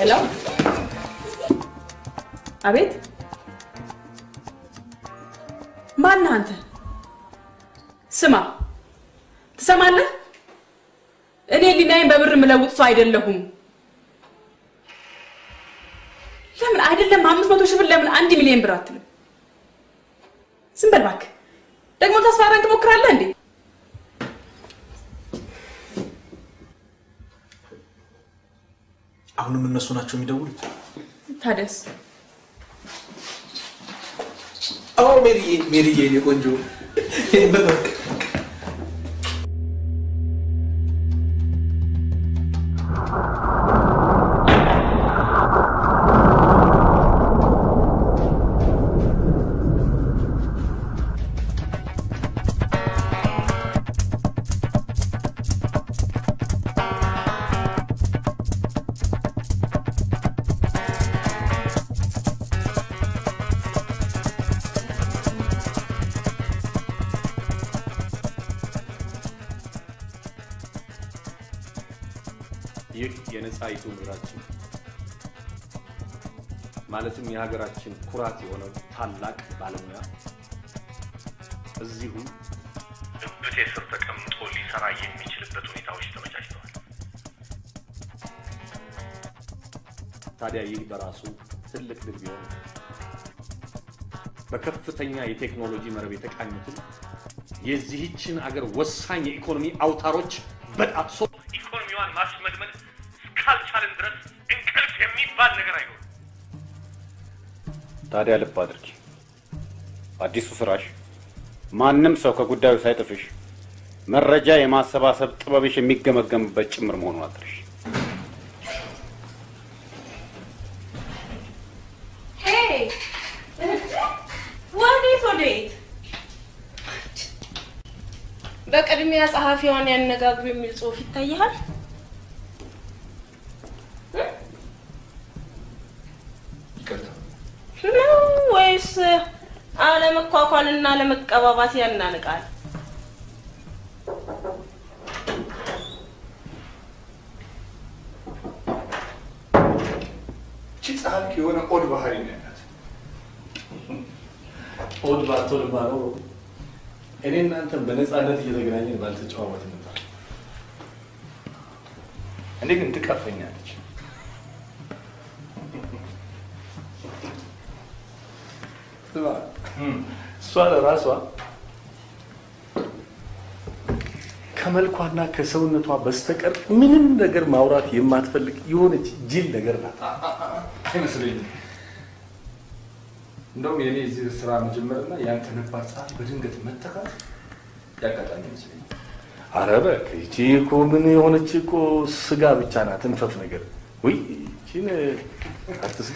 ሄሎ፣ አቤት። ማነህ አንተ? ስማ፣ ትሰማለህ? እኔ ሊናይን በብር የምለውጥ ሰው አይደለሁም። ለምን አይደለም አምስት መቶ ሺህ ብር ለምን አንድ ሚሊዮን ብር አትልም? ዝም በል እባክህ። ደግሞ ታስፈራራኝ ትሞክራለህ እንዴ? አሁንም እነሱ ናቸው የሚደውሉት? ታደስ አዎ ሜሪዬ፣ ሜሪዬ የኔ ቆንጆ ይህ የነጻይቱ ምድራችን ማለትም የሀገራችን ኩራት የሆነው ታላቅ ባለሙያ እዚሁ እብቴ ስር ተቀምጦ ሊሰራ የሚችልበት ሁኔታዎች ተመቻችተዋል። ታዲያ ይህ በራሱ ትልቅ ድል ቢሆን በከፍተኛ የቴክኖሎጂ መረብ የተቃኙትን የዚህችን አገር ወሳኝ የኢኮኖሚ አውታሮች በጣጥሶ ኢኮኖሚዋን ማሽመድመድ እስካልቻልን ድረስ እንቅልፍ የሚባል ነገር አይኖርም። ታዲያ ልብ አድርጊ። አዲሱ ስራሽ ማንም ሰው ከጉዳዩ ሳይጥፍሽ መረጃ የማሰባሰብ ጥበብሽ የሚገመገምበት ጭምር መሆኑን አትርሽ። ወዴት ወዴት? በቅድሚያ ጸሐፊዋን ያነጋግሩ የሚል ጽሑፍ ይታይሃል። ነው ወይስ አለመኳኳልና አለመቀባባት ያናንቃል? እቺ ጸሐፊ የሆነ ኦድ ባህሪ ነው ያላት። ኦድ ባትሆን ኖሮ እኔ እናንተን በነፃነት እየተገናኘን ባልተጨዋወትን ነበር። እኔ ግን ትቀፈኛለች። ስማ፣ እሷ ለራሷ ከመልኳና ከሰውነቷ በስተቀር ምንም ነገር ማውራት የማትፈልግ የሆነች ጅል ነገር ናት። አይመስለኝም። እንደውም የኔ እዚህ ስራ መጀመርና ያንተ ነባር ጸሐፊ በድንገት መተካት ያጋጣሚ ይመስለኛል። አረ እባክህ ይቺ እኮ ምን የሆነች እኮ ስጋ ብቻ ናት፣ እንፈፍ ነገር። ውይ ይቺን አትስጋ።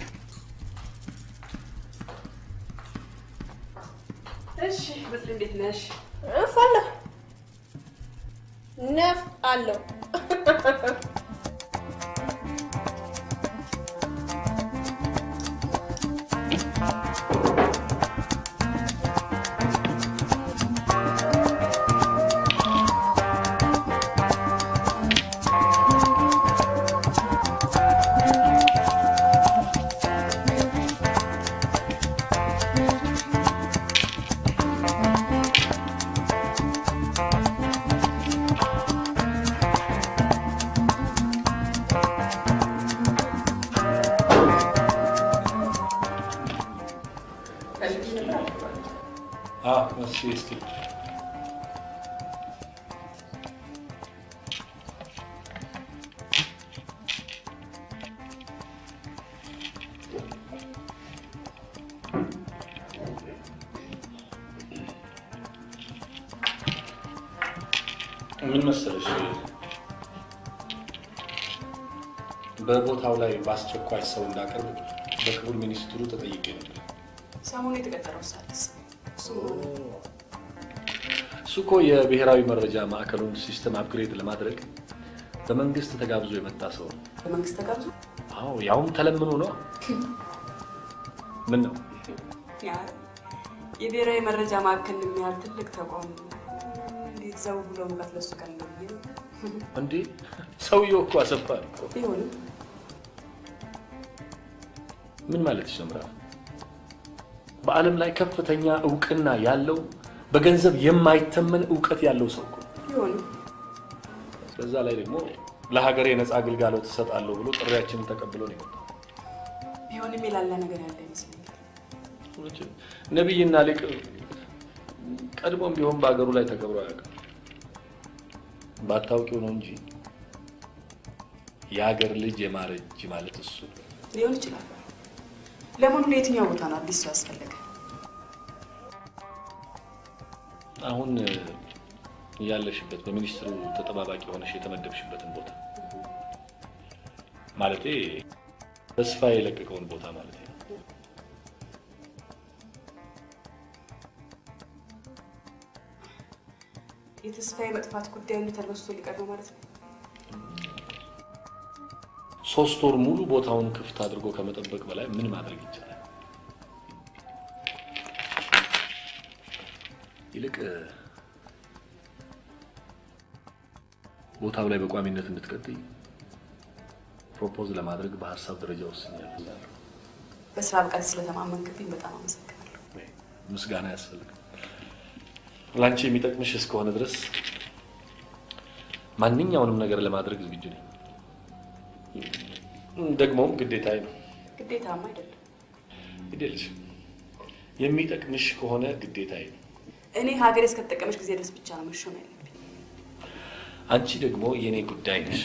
እሺ፣ በስል እንዴት ነሽ? እፍ አለሁ ነፍ አለው አዎ፣ እሺ፣ እስኪ ምን መሰለሽ በቦታው ላይ በአስቸኳይ ሰው እንዳቀርብ በክቡር ሚኒስትሩ ተጠይቄ ነበር። ሰሞኑ የተቀጠረው ሳድስ እሱ እኮ የብሔራዊ መረጃ ማዕከሉን ሲስተም አፕግሬድ ለማድረግ በመንግስት ተጋብዞ የመጣ ሰው ነው። በመንግስት ተጋብዞ አዎ ያውም ተለምኖ ነው። ምን ነው ያ የብሔራዊ መረጃ ማዕከል የሚያህል ትልቅ ተቋም እንዴት ዘው ብሎ መግባት ለሱ ቀን ነው ብዬ ነው። እንዴ? ሰውየው እኮ አሰፋ ነው። ቢሆንም ምን ማለት ነው ምዕራፍ? በዓለም ላይ ከፍተኛ እውቅና ያለው በገንዘብ የማይተመን እውቀት ያለው ሰው እኮ ነው። ይሆኑ በዛ ላይ ደግሞ ለሀገሬ ነፃ አገልጋሎት እሰጣለሁ ብሎ ጥሪያችንን ተቀብሎ ነው የመጣው። ቢሆንም የላላ ነገር ያለ ይመስለኛል። ነቢይና ሊቅ ቀድሞም ቢሆን በሀገሩ ላይ ተከብሮ አያውቅም። ባታውቂው ነው እንጂ የሀገር ልጅ የማረጅ ማለት እሱ ነው። ሊሆን ይችላል። ለመሆኑ ለየትኛው ቦታ ነው አዲስ ሰው ያስፈለገ? አሁን ያለሽበት በሚኒስትሩ ተጠባባቂ ሆነሽ የተመደብሽበትን ቦታ ማለቴ ተስፋ የለቀቀውን ቦታ ማለት ነው። የተስፋዬ መጥፋት ጉዳይ ተረስቶ ሊቀር ነው ማለት ነው። ሶስት ወር ሙሉ ቦታውን ክፍት አድርጎ ከመጠበቅ በላይ ምን ማድረግ ይቻላል? ይልቅ ቦታው ላይ በቋሚነት እንድትቀጥይ ፕሮፖዝ ለማድረግ በሀሳብ ደረጃ ወስኛለሁ። በስራ ብቃት ስለተማመንክብኝ በጣም አመሰግናለሁ። ምስጋና ያስፈልጋል። ለአንቺ የሚጠቅምሽ እስከሆነ ድረስ ማንኛውንም ነገር ለማድረግ ዝግጁ ነኝ። ደግሞም ግዴታዬ ነው። ግዴታማ አይደለም። ይደልሽ የሚጠቅምሽ ከሆነ ግዴታዬ ነው። እኔ ሀገሬ እስከተጠቀመች ጊዜ ድረስ ብቻ ነው መሾም ያለብኝ። አንቺ ደግሞ የእኔ ጉዳይ ነሽ።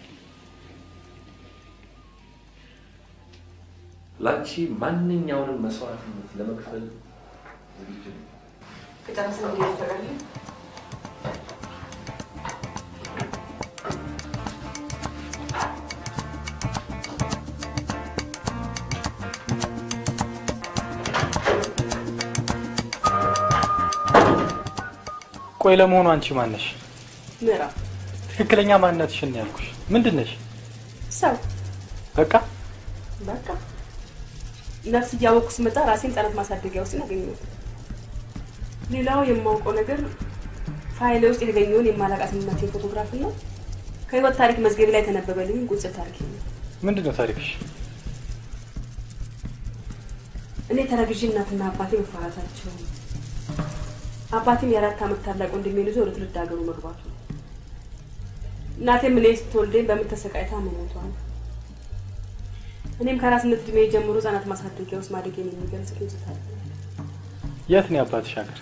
ለአንቺ ማንኛውንም መስዋዕትነት ለመክፈል ዝግጁ ነኝ። ከጨረስን ጊዜ ይፈቃል። ቆይ ለመሆኑ አንቺ ማነሽ? ምዕራፍ ትክክለኛ ማንነትሽን ነው ያልኩሽ። ምንድን ነሽ? ሰው በቃ በቃ ነፍስ እያወቅኩ ስመጣ ራሴን ህጻናት ማሳደጊያ ውስጥ አገኘሁት። ሌላው የማውቀው ነገር ፋይሌ ውስጥ የተገኘውን የማላቃት እናቴን ፎቶግራፍ እና ከህይወት ታሪክ መዝገብ ላይ የተነበበልኝ ቁጽር ታሪክ ነው። ምንድን ነው ታሪክሽ? እኔ ተረግዤ እናትና አባቴ መፋታታቸው፣ አባቴም የአራት ዓመት ታላቅ ወንድሜን ይዞ ወደ ትውልድ ሀገሩ መግባቱ፣ እናቴም እኔ ስትወልደኝ በምን ተሰቃይታ መሞቷ ነው። እኔም ከአራስነት እድሜ ጀምሮ ህጻናት ማሳደጊያ ውስጥ ማደጌን የሚገልጽ ቁጽር ታሪክ ነው። የት ነው የአባትሽ ሀገር?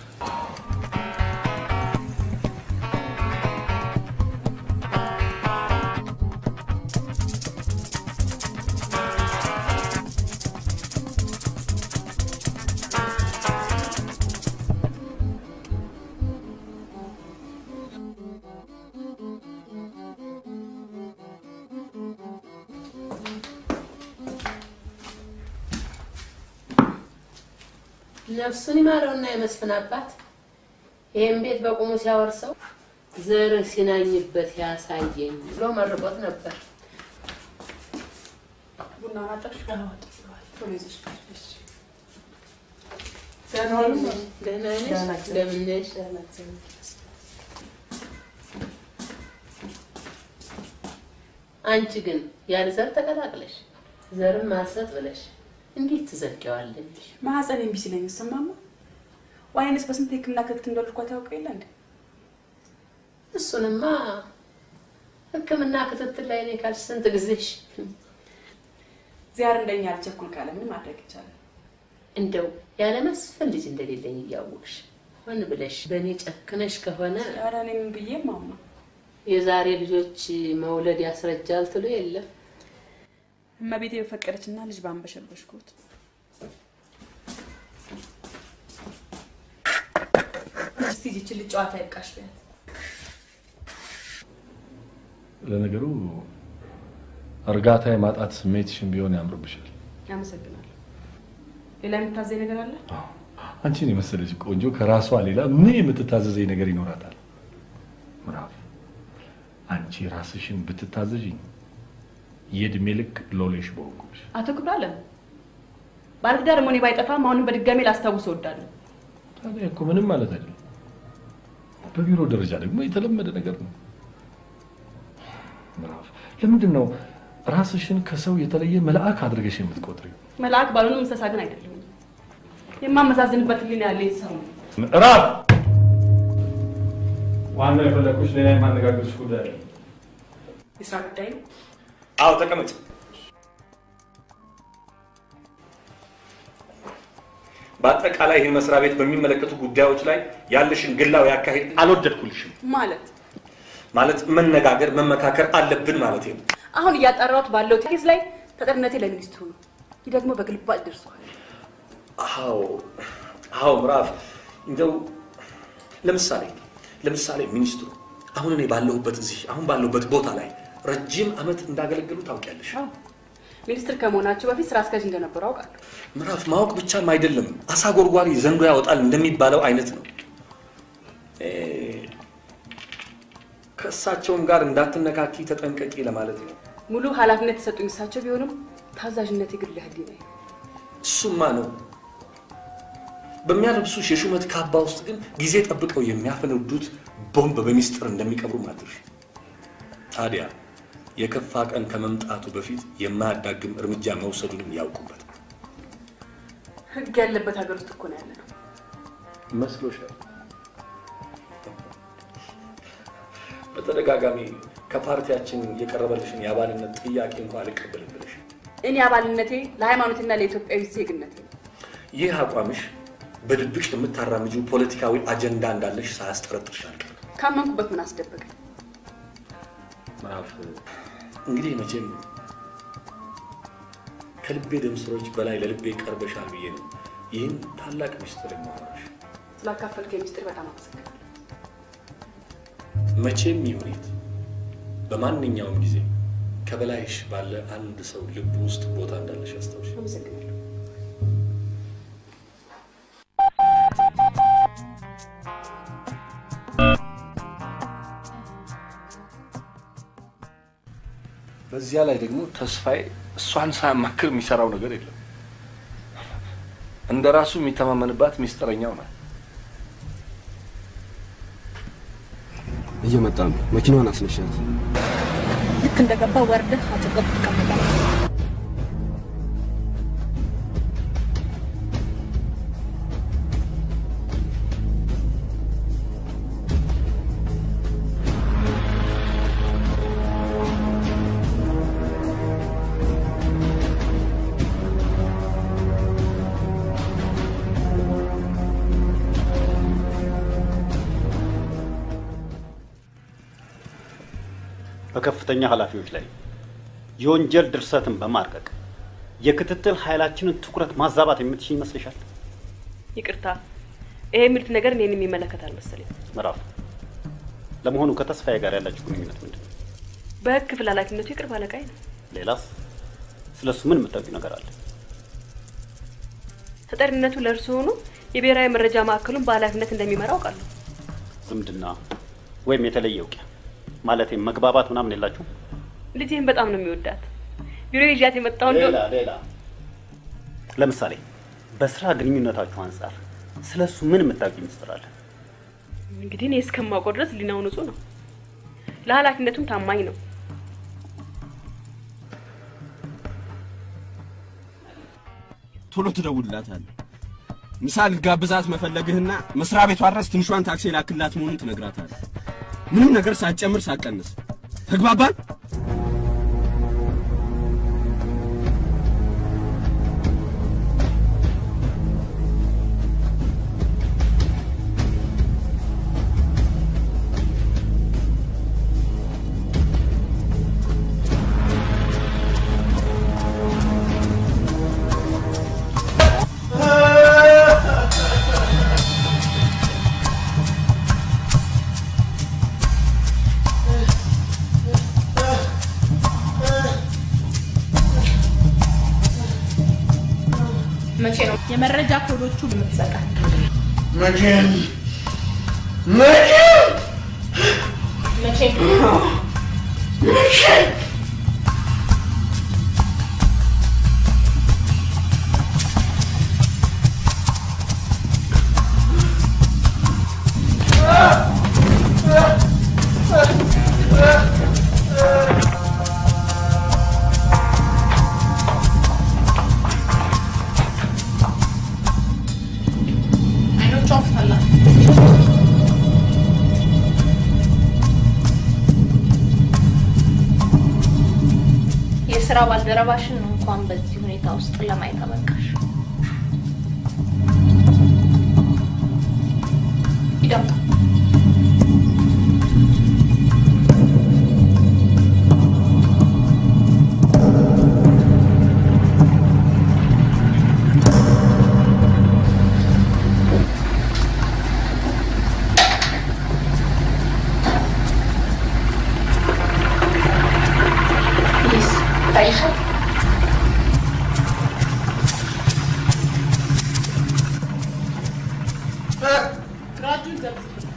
ነፍሱን ይማረውና የመስፍን አባት ይህም ቤት በቁሙ ሲያወርሰው ዘርህ ሲናኝበት ያሳየኝ ብሎ መርቆት ነበር። ቡና ማጠብሽ ቶሎ ይዘሽ እሺ። ደህና ነሽ? እንደምን ነሽ? አንቺ ግን ያለ ዘር ተቀላቅለሽ ዘርም ማሰጥ ብለሽ እንዴት ትዘልቂዋለሽ? ማህፀን እምቢ ሲለኝ ሰማማ ዋይንስ በስንት የህክምና ክትትል እንደወለድኳት ያውቀ የለ እንዴ? እሱንማ ሕክምና ክትትል ላይ ነኝ ካልሽ ስንት ጊዜሽ? እግዚአብሔር እንደኛ አልቸኩል ካለ ምን ማድረግ ይቻላል? እንደው ያለ መስፍን ልጅ እንደሌለኝ እያወቅሽ ሆን ብለሽ በእኔ ጨክነሽ ከሆነ ኧረ እኔ ምን ብዬ ማማ የዛሬ ልጆች መውለድ ያስረጃል ትሉ የለም። እመቤቴ በፈቀደችና ልጅ ባንበሸበሽኩት እስቲ ይችን ልጅ ጨዋታ ይብቃሽ ቢያት ለነገሩ እርጋታ የማጣት ስሜትሽን ቢሆን ያምርብሻል። ያመሰግናለሁ። ሌላ የምታዘኝ ነገር አለ? አንቺን የመሰለች ቆንጆ ከራሷ ሌላ ምን የምትታዘዘኝ ነገር ይኖራታል? ምዕራፍ አንቺ ራስሽን ብትታዘዥኝ የእድሜ ልክ ሎሌሽ በወንኩሽ። አቶ ክብረ አለም ባለትዳር መሆኔ ባይጠፋም አሁንም በድጋሚ ላስታውስ እወዳለሁ። ታዲያ እኮ ምንም ማለት አይደለም። በቢሮ ደረጃ ደግሞ የተለመደ ነገር ነው። ምዕራፍ ለምንድን ነው ራስሽን ከሰው የተለየ መልአክ አድርገሽ የምትቆጥሪ መልአክ ባልሆንም እንስሳ ግን አይደለም። የማመዛዝንበት ህሊና ያለኝ ሰው ነው። ምዕራፍ ዋናው የፈለኩሽ ሌላ የማነጋገርሽ ጉዳይ አለ። የስራ ጉዳይ ነው። አዎ ተቀመጭ። በአጠቃላይ ይህን መስሪያ ቤት በሚመለከቱ ጉዳዮች ላይ ያለሽን ግላዊ አካሄድ አልወደድኩልሽም። ማለት ማለት መነጋገር መመካከር አለብን ማለት ነው። አሁን እያጣራሁት ባለው ኬዝ ላይ ተጠሪነቴ ለሚኒስትሩ ነው። ይህ ደግሞ በግልባጭ ደርሷል። አዎ አዎ፣ ምዕራፍ እንደው ለምሳሌ ለምሳሌ ሚኒስትሩ አሁን እኔ ባለሁበት እዚህ አሁን ባለሁበት ቦታ ላይ ረጅም ዓመት እንዳገለገሉ ታውቂያለሽ። ሚኒስትር ከመሆናቸው በፊት ስራ አስኪያጅ እንደነበሩ አውቃለሁ። ምዕራፍ ማወቅ ብቻም አይደለም፣ አሳ ጎርጓሪ ዘንዶ ያወጣል እንደሚባለው አይነት ነው። እ፣ ከእሳቸውም ጋር እንዳትነካኪ ተጠንቀቂ ለማለት ነው። ሙሉ ኃላፊነት የሰጡኝ እሳቸው ቢሆንም ታዛዥነት የግል ህሊናዬ ነው። እሱማ ነው። በሚያለብሱሽ የሹመት ካባ ውስጥ ግን ጊዜ ጠብቀው የሚያፈነዱት ቦምብ በሚስጥር እንደሚቀብሩ ማድረሽ። ታዲያ የከፋ ቀን ከመምጣቱ በፊት የማያዳግም እርምጃ መውሰዱንም ያውቁበት። ህግ ያለበት ሀገር ውስጥ እኮ ነው ያለ ነው። መስሎሻል? በተደጋጋሚ ከፓርቲያችን የቀረበልሽን የአባልነት ጥያቄ እንኳ አልቀበልም ብለሽ እኔ አባልነቴ ለሃይማኖትና ለኢትዮጵያዊ ዜግነቴ ነው። ይህ አቋምሽ በድብቅ የምታራምጂው ፖለቲካዊ አጀንዳ እንዳለሽ ሳያስጠረጥርሽ አልቀርም። ካመንኩበት ምን አስደበቀኝ? ምዕራፍ እንግዲህ መቼም ከልቤ ደም ስሮች በላይ ለልቤ ቀርበሻል ብዬ ነው ይህን ታላቅ ምስጢር የማወራሽ። ስላካፈልከኝ ሚስጥር በጣም አመሰግናለሁ። መቼም ይሁን የት በማንኛውም ጊዜ ከበላይሽ ባለ አንድ ሰው ልብ ውስጥ ቦታ እንዳለሽ አስታውሽ። አመሰግናለሁ። በዚያ ላይ ደግሞ ተስፋዬ እሷን ሳያማክር የሚሰራው ነገር የለም። እንደ ራሱ የሚተማመንባት ሚስጥረኛው ናት። እየመጣ ነው። መኪናዋን አስነሻት። ልክ እንደገባ ወርደህ አጠገቡ ትቀመጣለህ። በከፍተኛ ኃላፊዎች ላይ የወንጀል ድርሰትን በማርቀቅ የክትትል ኃይላችንን ትኩረት ማዛባት የምትችል ይመስልሻል? ይቅርታ፣ ይሄ የሚሉት ነገር እኔን የሚመለከት አልመሰለኝ። ምዕራፍ፣ ለመሆኑ ከተስፋዬ ጋር ያላችሁ ግንኙነት ምንድን ነው? በህግ ክፍል ኃላፊነቱ የቅርብ አለቃዬ ነው። ሌላስ? ስለ እሱ ምን የምታውቂው ነገር አለ? ተጠሪነቱ ለእርሱ ሆኖ የብሔራዊ መረጃ ማዕከሉን በኃላፊነት እንደሚመራ አውቃለሁ። ዝምድና ወይም የተለየ እውቂያ ማለቴ መግባባት ምናምን የላችሁ? ልጅህን በጣም ነው የሚወዳት። ቢሮ ይዣት የመጣው እንደ ሌላ ሌላ ለምሳሌ በስራ ግንኙነታችሁ አንጻር ስለ እሱ ምን የምታውቂው ምስጢር አለ? እንግዲህ እኔ እስከማውቀው ድረስ ሊናው ንጹህ ነው። ለኃላፊነቱም ታማኝ ነው። ቶሎ ትደውልላታለህ። ምሳ ልጋብዛት መፈለግህና መስሪያ ቤቷ ድረስ ትንሿን ታክሲ ላክላት መሆኑን ትነግራታለህ። ምንም ነገር ሳትጨምር ሳትቀንስ። ተግባባን? መቼ ነው የመረጃ ኮዶቹ የምትሰጣል? መቼም መቼም መቼ መቼም እ የስራ ባልደረባሽን እንኳን በዚህ ሁኔታ ውስጥ ለማየት አበቃሽ። ይደምጣ ፕሊዝ ታይሻል ግራጁን ዘብዝብ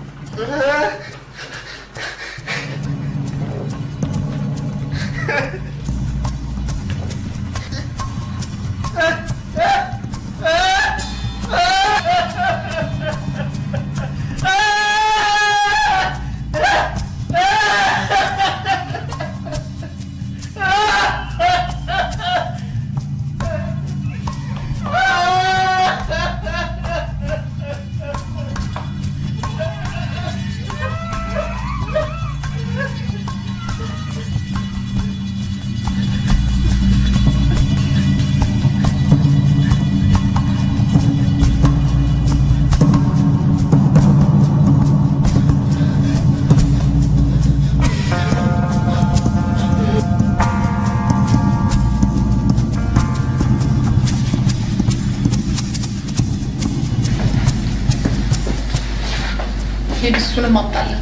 ሂድ እሱንም አምጣለት።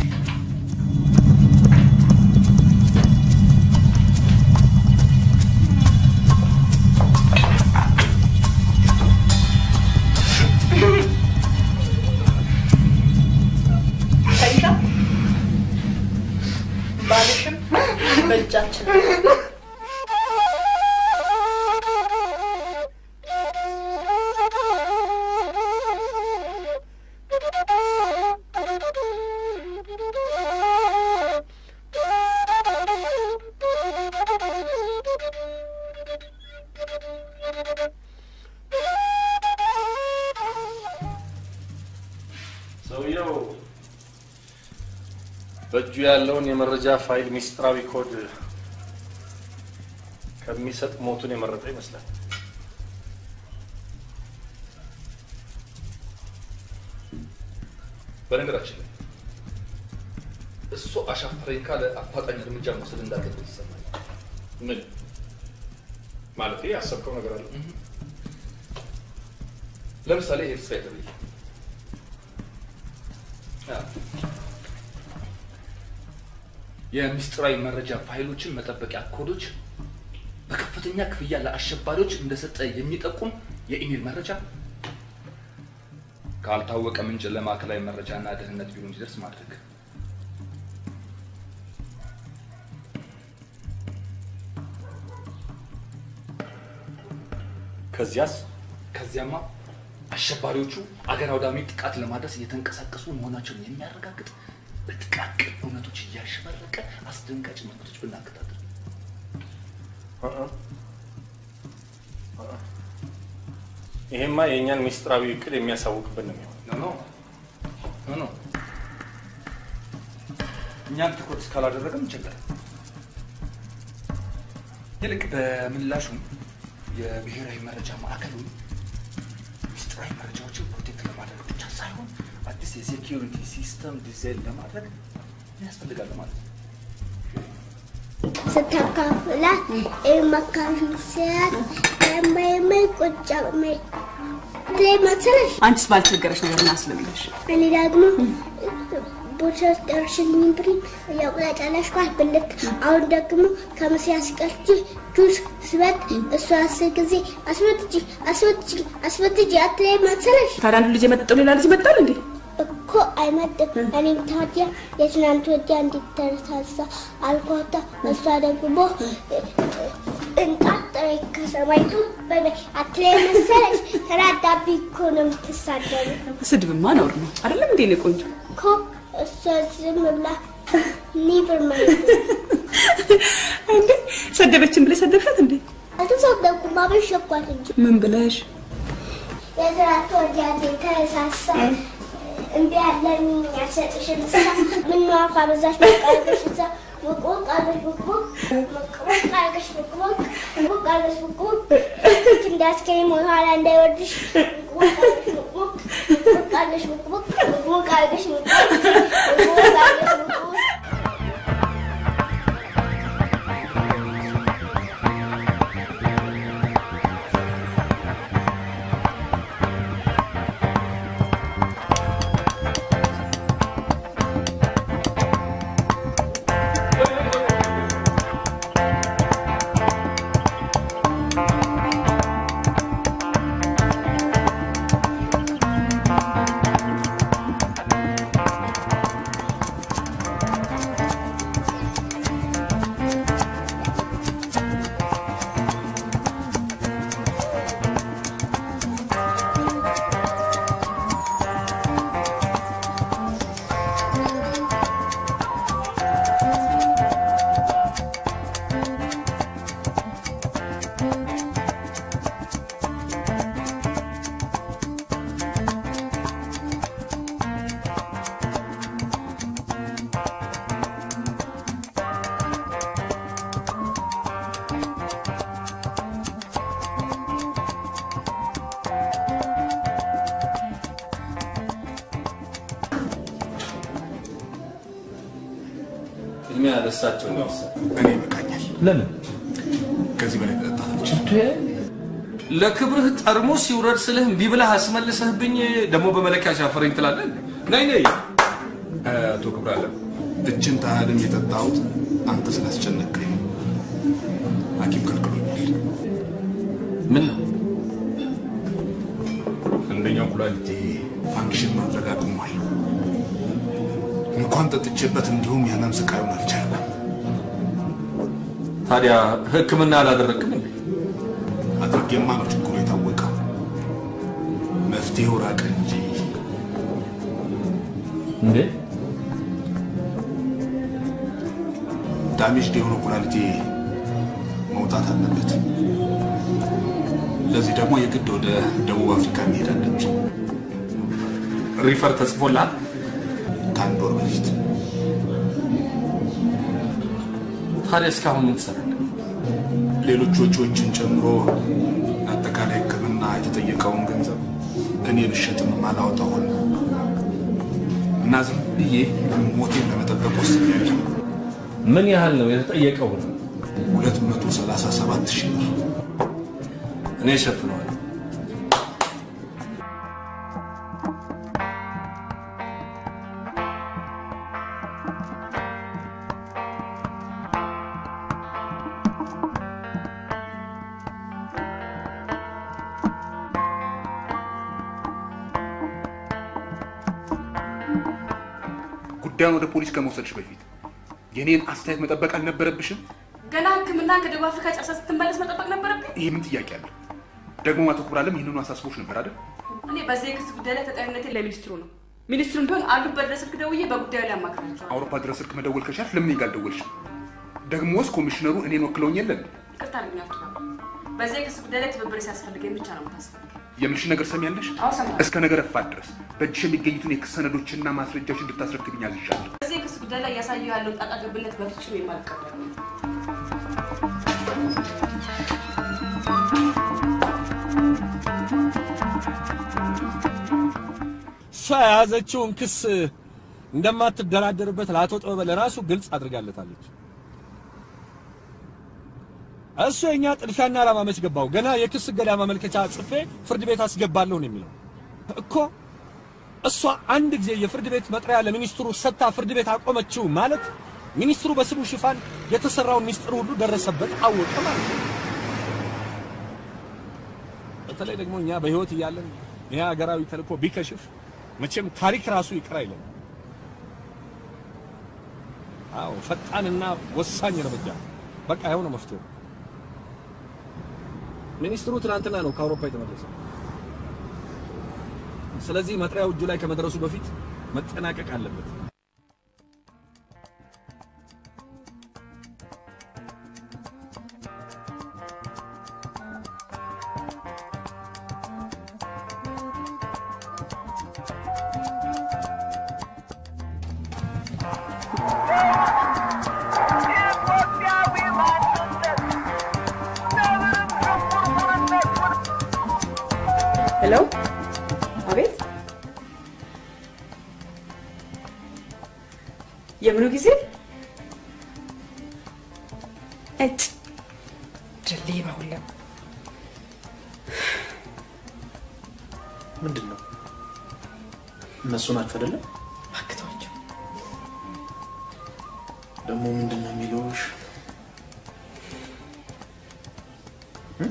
ታይሻ ባልሽም በእጃችን ነው። ሰውየው በእጁ ያለውን የመረጃ ፋይል ሚስጥራዊ ኮድ ከሚሰጥ ሞቱን የመረጠ ይመስላል። በነገራችን ላይ እሱ አሻፈረኝ ካለ አፋጣኝ እርምጃ መውሰድ እንዳለበት ይሰማል። ምን ማለት ያሰብከው ነገር አለ? ለምሳሌ ይሄ ስራ የተለየ የሚስጥራዊ መረጃ ፋይሎችን መጠበቂያ ኮዶች በከፍተኛ ክፍያ ለአሸባሪዎች እንደሰጠ የሚጠቁም የኢሜል መረጃ ካልታወቀ ምንጭ ለማዕከላዊ መረጃና ደህንነት ቢሮ እንዲደርስ ማድረግ ከዚያስ ከዚያማ አሸባሪዎቹ አገር አውዳሚ ጥቃት ለማድረስ እየተንቀሳቀሱ መሆናቸውን የሚያረጋግጥ በጥቃቅን እውነቶች እያሸበረቀ አስደንጋጭ መልዕክቶች ብናከታተል ይሄማ የእኛን ሚስጥራዊ እቅድ የሚያሳውቅብን ነው የሚሆነው። ኖ ኖ ኖ እኛን ትኩረት እስካላደረገም እንችላለን። ይልቅ በምላሹም የብሔራዊ መረጃ ማዕከሉን ሚስጥራዊ መረጃዎችን ፕሮቴክት ለማድረግ ብቻ ሳይሆን አዲስ የሴኪሪቲ ሲስተም ዲዛይን ለማድረግ ያስፈልጋል ማለት ነው። ስታካፍላት የማካፍል ሲያት የማይመይ ቁጭ መይ ላይ መሰለሽ አንቺስ ባልቸገረሽ ነገር ምን አስለምደሽ? እኔ ደግሞ ቦርሳ ውስጥ ደርሽልኝ ብሪ እያቁላጫለሽ ኳስ ብልት አሁን ደግሞ ከምሴ አስቀርቺ ጁስ ስበት እሱ አስር ጊዜ አስመትጂ አስመትጂ አስመትጂ አትላይ መሰለሽ ታዲያ አንዱ ልጅ የመጠጠው ሌላ ልጅ መጣል እንዴ? እኮ አይመጥም። እኔም ታዲያ የትናንት ወዲያ እንዲተረሳሳ አልኳታ። እሷ ደግሞ እንጣጥሬ ከሰማይቱ በበ አትላይ መሰለሽ ተራዳቢ እኮ ነው የምትሳደበው ስድብማ ነውር ነው አይደለም እንዴ? እኔ ቆንጆ እኮ እሷ ዝም ብላ ኒቨር ማይንድ እንዴ ሰደበችን ብለሽ ሰደብሻት እንዴ? አልተሳደብኩም፣ አበሸኳት እንጂ ምን ብለሽ? የትናንት ወዲያ የተረሳሳ እምቢ ያለን ያሰጥሽን ሳ ምነው አፋ በዛሽ መቀረበሽ እዛ ቦቅ አለሽ ቦቅ ቦቅ ቦቅ አድርገሽ ቦቅ ቦቅ ቦቅ አድርገሽ ቦቅ ቦቅ እንዳስከኝ ኋላ እንዳይወርድሽ ቦቅ አድርገሽ ቦቅ ቦቅ ቦቅ አድርገሽ ቦቅ ቦቅ ቦቅ አድርገሽ ቦቅ ቦቅ ቦቅ አድርገሽ ቦቅ ቦቅ ቅድሚያ ለእሳቸው ነው። እኔ ይበቃኛል። ለምን ከዚህ በላይ መጠጣት አልችልም። ለክብርህ ጠርሙስ ይውረድ ስልህ እምቢ ብለህ አስመልሰህብኝ ደግሞ በመለኪያ ሻፈረኝ ትላለህ። ነይ ነይ አቶ ክብራለ እችን ታህልም የጠጣሁት አንተ ስላስጨነቀኝ ነው። ሐኪም ከልክሎኛል። ምን ነው አንደኛው ኩላሊቴ ፋንክሽን ማድረግ አቁሟል። እንኳን ጠጥቼበት እንዲሁም የህመም ስቃዩን አልቻልኩም። ታዲያ ሕክምና አላደረግክም እንዴ? አድርጌማ ነው ችግሩ የታወቀው። መፍትሄው ራቀ እንጂ እንዴ ዳሜጅድ የሆነው ኩላሊቴ መውጣት አለበት። ለዚህ ደግሞ የግድ ወደ ደቡብ አፍሪካ መሄድ አለብኝ። ሪፈር ተጽፎልሃል? ከአንድ ወር በፊት ታዲያ እስካሁን ምን ትሰራለህ? ሌሎች ወጪዎችን ጨምሮ አጠቃላይ ሕክምና የተጠየቀውን ገንዘብ እኔ ብሸጥም ማላወጣው ሆነ እና ዝም ብዬ ሞቴን ለመጠበቅ ወስኛለሁ። ምን ያህል ነው የተጠየቀው? ነው ሁለት መቶ ሰላሳ ሰባት ሺህ ብር እኔ እሸፍነዋለሁ። ጉዳዩን ወደ ፖሊስ ከመውሰድሽ በፊት የኔን አስተያየት መጠበቅ አልነበረብሽም? ገና ህክምና ከደቡብ አፍሪካ ጨርሳ ስትመለስ መጠበቅ ነበረብኝ። ይህ ምን ጥያቄ አለ? ደግሞ አቶ ክብራለም ይህንኑ አሳስቦች ነበር አይደል? እኔ በዚህ የክስ ጉዳይ ላይ ተጠሪነቴን ለሚኒስትሩ ነው። ሚኒስትሩም ቢሆን አሉበት ድረስ ስልክ ደውዬ በጉዳዩ ላይ አማክራቸዋለሁ። አውሮፓ ድረስ ስልክ መደወል ከቻልሽ ለምን እኔ ጋር አልደወልሽም? ደግሞስ ኮሚሽነሩ እኔን ወክለውኝ የለን? ይቅርታ ልኛቱ በዚህ የክስ ጉዳይ ላይ ትብብር ሲያስፈልገኝ ብቻ ነው የምታስፈልገኝ። የምልሽ ነገር ሰሚያለሽ? አዎ ሰማሁ። እስከ ነገ ረፋት ድረስ በእጅሽ የሚገኙትን የክስ ሰነዶችና ማስረጃዎች እንድታስረክብኝ አዝዣለሁ። በዚህ የክስ ጉዳይ ላይ እያሳየው ያለውን ጣጣ ገብነት በፍጹም የማልቀበል ነው። እሷ የያዘችውን ክስ እንደማትደራደርበት ለአቶ ጥበበ ለራሱ ግልጽ አድርጋለታለች። እሱ የእኛ ጥድፊያና ዓላማ መች ገባው? ገና የክስ እገዳ ማመልከቻ ጽፌ ፍርድ ቤት አስገባለሁ ነው የሚለው እኮ። እሷ አንድ ጊዜ የፍርድ ቤት መጥሪያ ለሚኒስትሩ ሰጥታ ፍርድ ቤት አቆመችው ማለት ሚኒስትሩ በስሙ ሽፋን የተሰራውን ሚስጥር ሁሉ ደረሰበት፣ አወቀ ማለት ነው። በተለይ ደግሞ እኛ በህይወት እያለን ይህ ሀገራዊ ተልእኮ ቢከሽፍ መቼም ታሪክ ራሱ ይቅር አይለም። አዎ ፈጣንና ወሳኝ እርምጃ በቃ ይኸው ነው መፍትሄው። ሚኒስትሩ ትናንትና ነው ከአውሮፓ የተመለሰው። ስለዚህ መጥሪያው እጁ ላይ ከመድረሱ በፊት መጠናቀቅ አለበት። ሄሎ፣ አቤት። የምኑ ጊዜ? እጭ ድልይ በሁላ ምንድን ነው? እነሱ ናቸው አይደለም? አክተዋቸው ደግሞ ምንድን ነው የሚሉሽ? እ?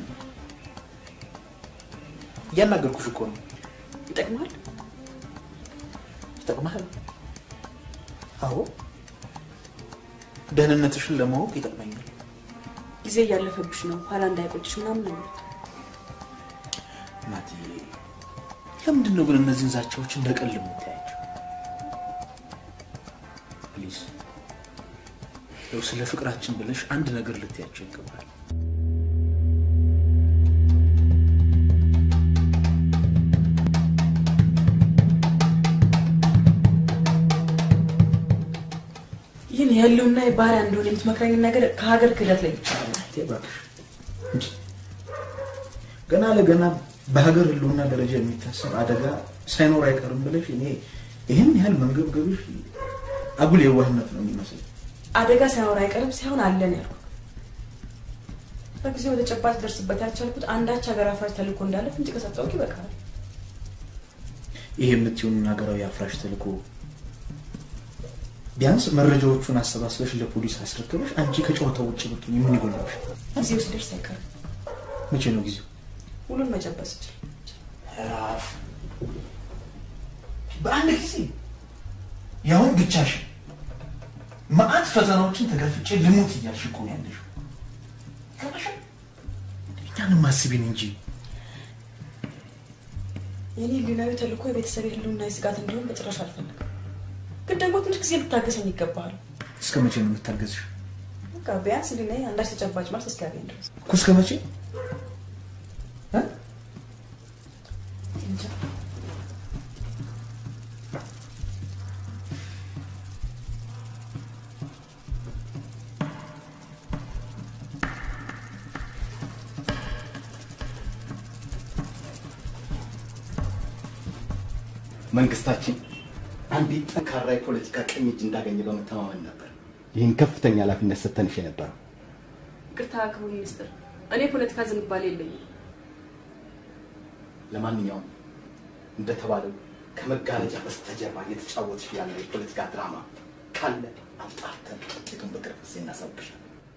እያናገርኩሽ እኮ ነው። ይጠቅማል። ይጠቅማል? አዎ፣ ደህንነትሽን ለማወቅ ይጠቅመኛል። ጊዜ እያለፈብሽ ነው፣ ኋላ እንዳይቆጭሽ ምናምን ነው የሚሉት። እናትዬ፣ ለምንድን ነው ግን እነዚህን ዛቻዎች እንደ ቀልድ የምታያቸው? ፕሊዝ፣ ያው ስለ ፍቅራችን ብለሽ አንድ ነገር ልትያቸው ይገባል። ይህን የህልውና የባህሪያ እንደሆነ የምትመክረኝን ነገር ከሀገር ክህደት ላይ ይቻላል። እባክሽ እንጂ ገና ለገና በሀገር ህልውና ደረጃ የሚታሰብ አደጋ ሳይኖር አይቀርም ብለሽ እኔ ይህን ያህል መንገብገብሽ አጉል የዋህነት ነው የሚመስል። አደጋ ሳይኖር አይቀርም ሳይሆን አለን ያልኩት በጊዜው ወደ ጨባጭ ደርስበት ያልቻልኩት አንዳች ሀገር አፍራሽ ተልእኮ እንዳለ ፍንጭ ከሰጠሁት ይበቃል። ይሄ የምትሆን ሀገራዊ አፍራሽ ተልእኮ ቢያንስ መረጃዎቹን አሰባስበሽ ለፖሊስ አስረክበሽ አንቺ ከጨዋታው ውጭ ብትሆኚ ምን ይጎላሽ? ጊዜው ሲደርስ አይቀርም መቼ ነው ጊዜው? ሁሉን መጨበስ ይችል ራፍ በአንድ ጊዜ ያሁን ብቻሽ መዓት ፈተናዎችን ተጋፍጬ ልሙት እያልሽ እኮ ነው ያለሽው። ገባሻል? እኛንም አስቢን እንጂ የኔ ህሊናዊ ተልእኮ የቤተሰብ ህልውና ስጋት እንዲሆን በጭራሽ አልፈልግም። ግን ደግሞ ትንሽ ጊዜ ልታገሰኝ ይገባሃል። እስከ መቼ ነው የምታገዝሽ? በቃ ቢያንስ ህሊናዬ አንዳች ተጨባጭ መልስ እስኪያገኝ ድረስ እኮ እስከ መቼ? እ? እንጃ። መንግስታችን አንዲት ጠንካራ የፖለቲካ ቀኝ እጅ እንዳገኘ በመተማመን ነበር ይህን ከፍተኛ ኃላፊነት ሰተንሽ የነበረው። ይቅርታ ክቡር ሚኒስትር፣ እኔ ፖለቲካ ዝንባሌ የለኝም። ለማንኛውም እንደተባለው ከመጋረጃ በስተጀርባ እየተጫወትሽ ያለ የፖለቲካ ድራማ ካለ አጣርተን ውጤቱን በቅርብ ጊዜ እናሳውቅሻለን።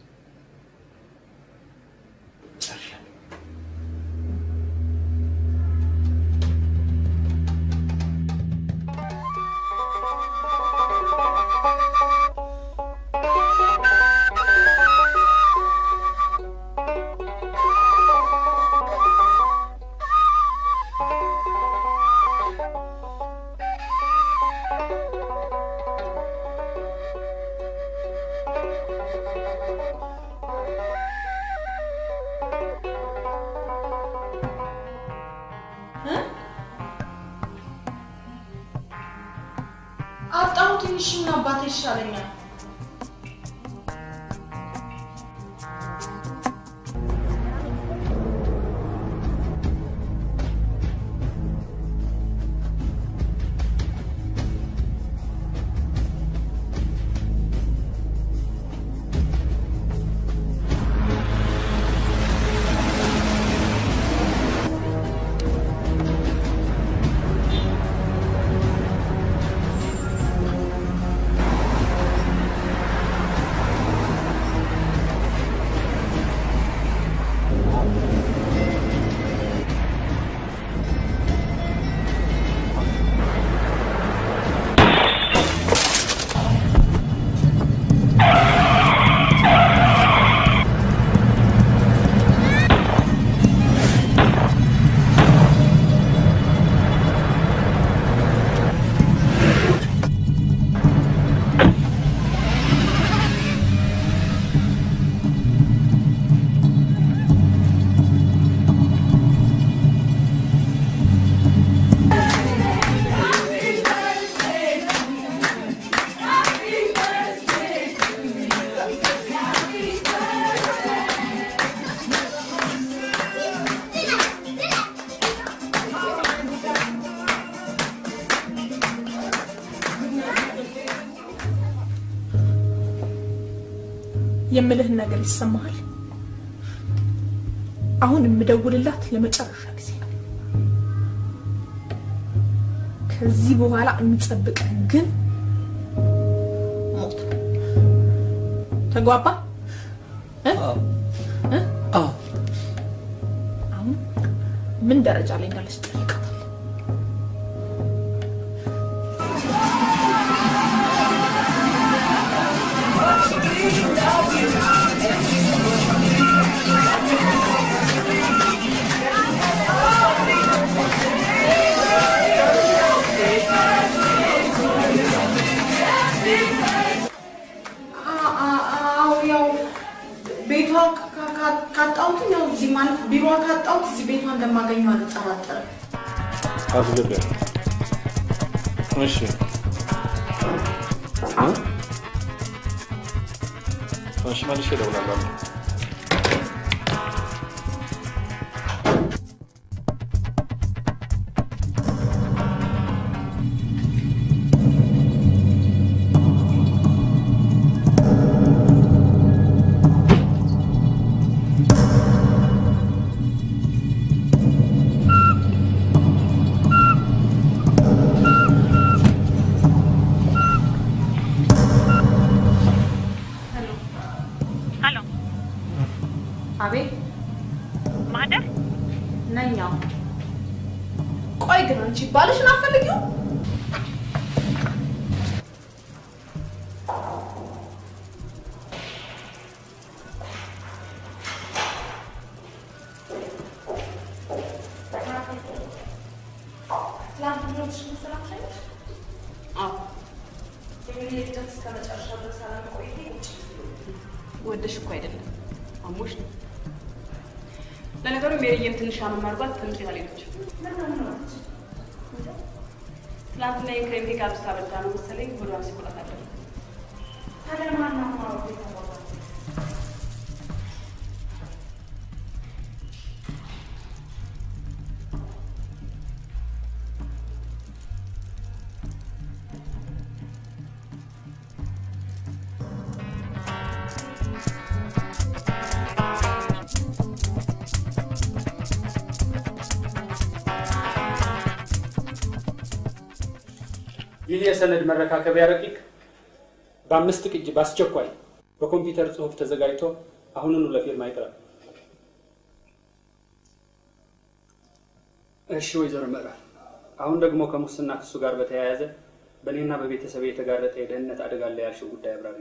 ጨርሻለሁ። አጣሁ ትንሽ ምን አባቴ ይሻለኛል። የምልህን ነገር ይሰማሃል? አሁን የምደውልላት ለመጨረሻ ጊዜ ነው። ከዚህ በኋላ የሚጠብቀን ግን ሞት ነው። ተግባባ? እ? እ? አሁን ምን ደረጃ ላይ እንዳለች ጠይቃታል። አዎ ያው ቤቷ ካ- ካ- ካጣሁት ያው እዚህ ማለት ቢሮ ካጣሁት እዚህ ቤቷ እንደማገኘው አልጠራጠርም። አስገቢያት። እሺ እ? እሺ መልሼ እደውላለሁ። ሄሎ አቤት ማህደር ነኛው። ቆይ ግን አንቺ ባልሽን አትፈልጊው? ወደሽ እኮ አይደለም አሞሽ ነው። ለነገሩ ሜሪዬም ትንሽ አመም አድርጓት ትምህርት ቤት አልሄደችም። ትናንትና የክሬም ኬክ አብስታ በልታ ነው መሰለኝ ሆዷን ሲቆጣት አደረ። ይህ የሰነድ መረካከቢያ ረቂቅ በአምስት ቅጅ በአስቸኳይ በኮምፒውተር ጽሑፍ ተዘጋጅቶ አሁኑኑ ለፊርማ ይቅረብ። እሺ ወይዘሮ ምዕራፍ፣ አሁን ደግሞ ከሙስና ክሱ ጋር በተያያዘ በእኔና በቤተሰብ የተጋረጠ የደህንነት አደጋ አለ ያልሽው ጉዳይ አብራሪ።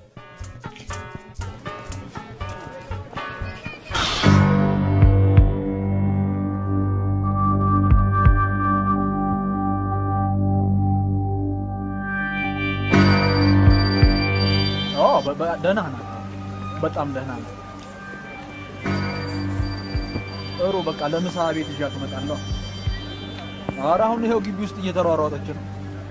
አዎ በ- በ- ደህና ናት። በጣም ደህና ናት። ጥሩ በቃ ለምሳ ቤት ይዣት እመጣለሁ። ኧረ አሁን ይኸው ግቢ ውስጥ እየተሯሯጠች ነው።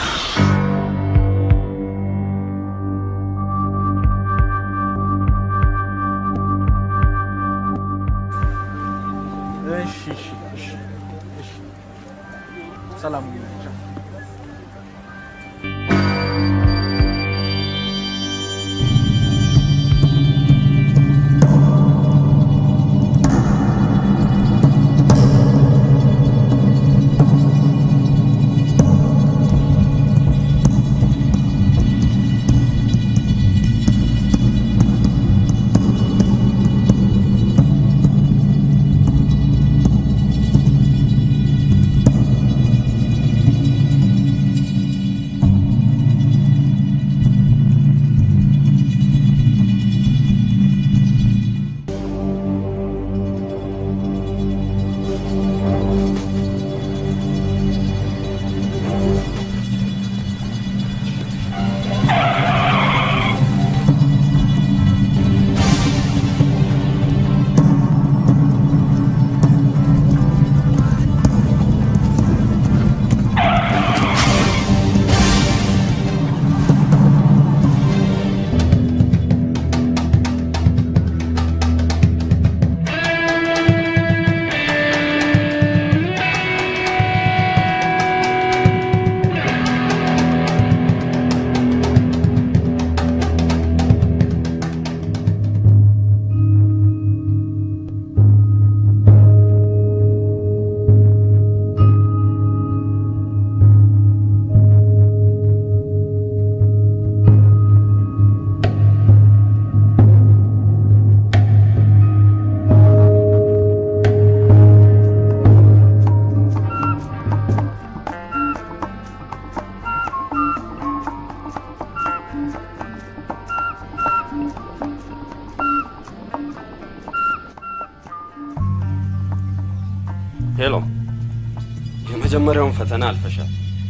እሺ እሺ እሺ እሺ ሰላም ሁኑ። ቻው። እ ሄሎ፣ የመጀመሪያውን ፈተና አልፈሻል።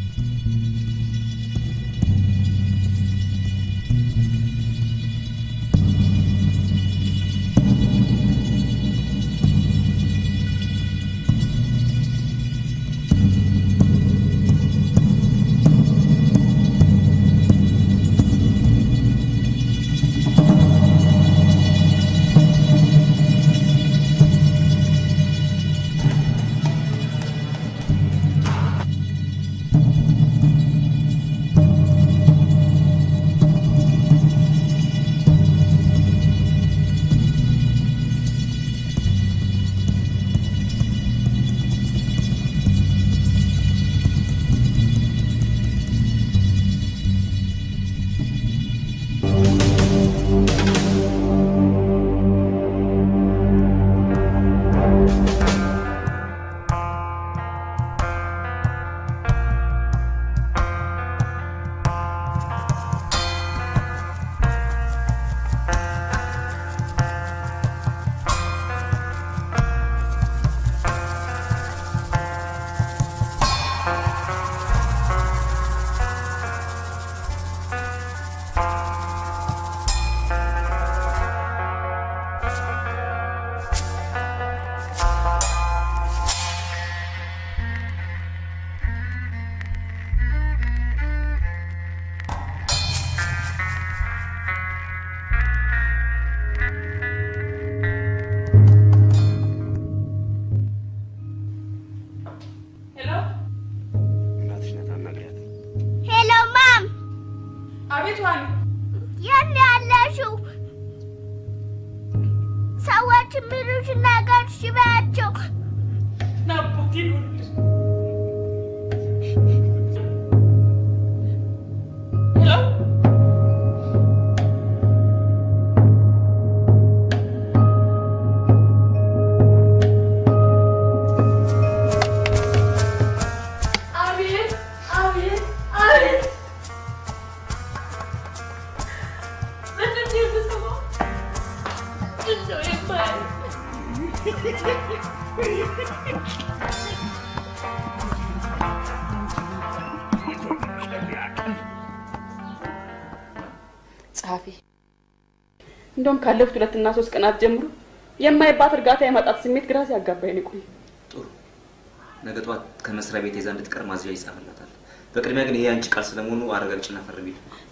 እናትሽ ናት፣ አናግሪያት። ሄሎ ማም፣ አቤት ዋሊ፣ የት ነው ያለሽው? ሰዎች የሚሉሽ ነገር እሺ በያቸው። ናቡቲ ሄሎ አቤት አቤት አቤት ምንድን ነው የምሰማው? እንደው የማያልቅ ጸሐፊ እንደውም ካለፉት ሁለትና ሶስት ቀናት ጀምሮ የማይባት እርጋታ የማጣት ስሜት ግራ ሲያጋባኝ ነው የቆየው። ጥሩ። ነገ ጠዋት ከመስሪያ ቤት ይዛ እንድትቀር ማዝዣ ይጻፍላታል። በቅድሚያ ግን ይሄ አንቺ ቃል ስለመሆኑ አረጋግጭና ፈርሚ።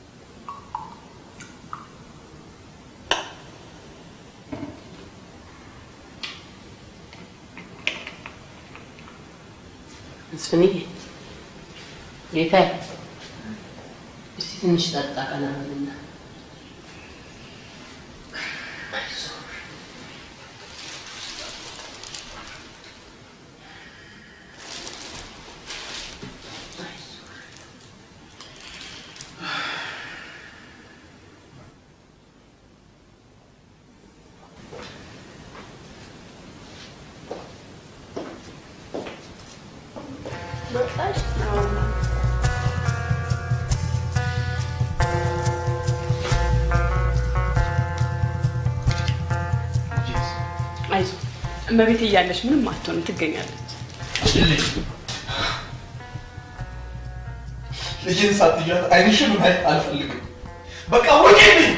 መስፍንዬ ጌታዬ፣ እስቲ ትንሽ ጠጣ ቀና በልና መጣሽ? አይዞህ እመቤት እያለች ምንም አትሆንም፣ ትገኛለች። ልጅን ሳትያት አይንሽን ማየት አልፈልግም። በቃ ውጪ!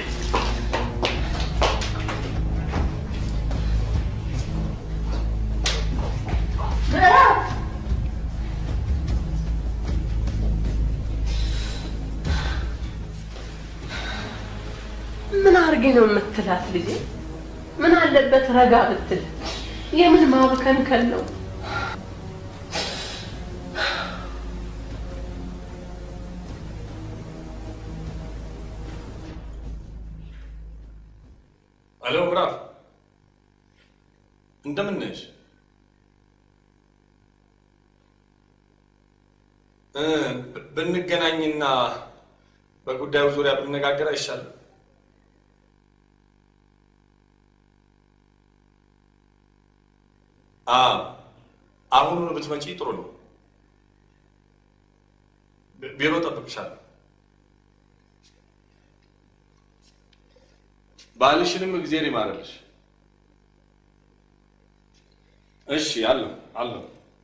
ምን አድርጌ ነው የምትላት ልጄ? ምን አለበት ረጋ ብትል? የምን ማብከንከን ነው? አሎ ምዕራፍ፣ እንደምን ነሽ? እ ብንገናኝና በጉዳዩ ዙሪያ ብንነጋገር አይሻልም? አ አሁኑን ብትመጪ ጥሩ ነው። ቢ- ቢሮ ጠብቅሻለሁ። ባልሽንም እግዜር ይማርልሽ። እሺ፣ አለሁ አለሁ።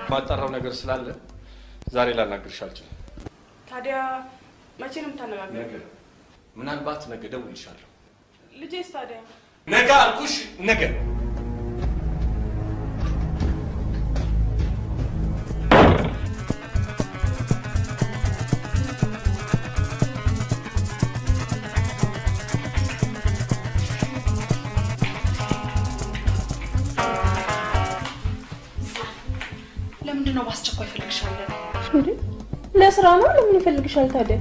ማጣራው ነገር ስላለ ዛሬ ላናግርሽ አልችልም። ታዲያ መቼ ነው የምታነጋግረው? ነገ ምናልባት ነገ እደውልልሻለሁ። ልጄስ ታዲያ ነገ አልኩሽ፣ ነገ ለምንድን ነው በአስቸኳይ ፈልግሻለን? ለስራ ነው። ለምን ይፈልግሻል ታዲያ?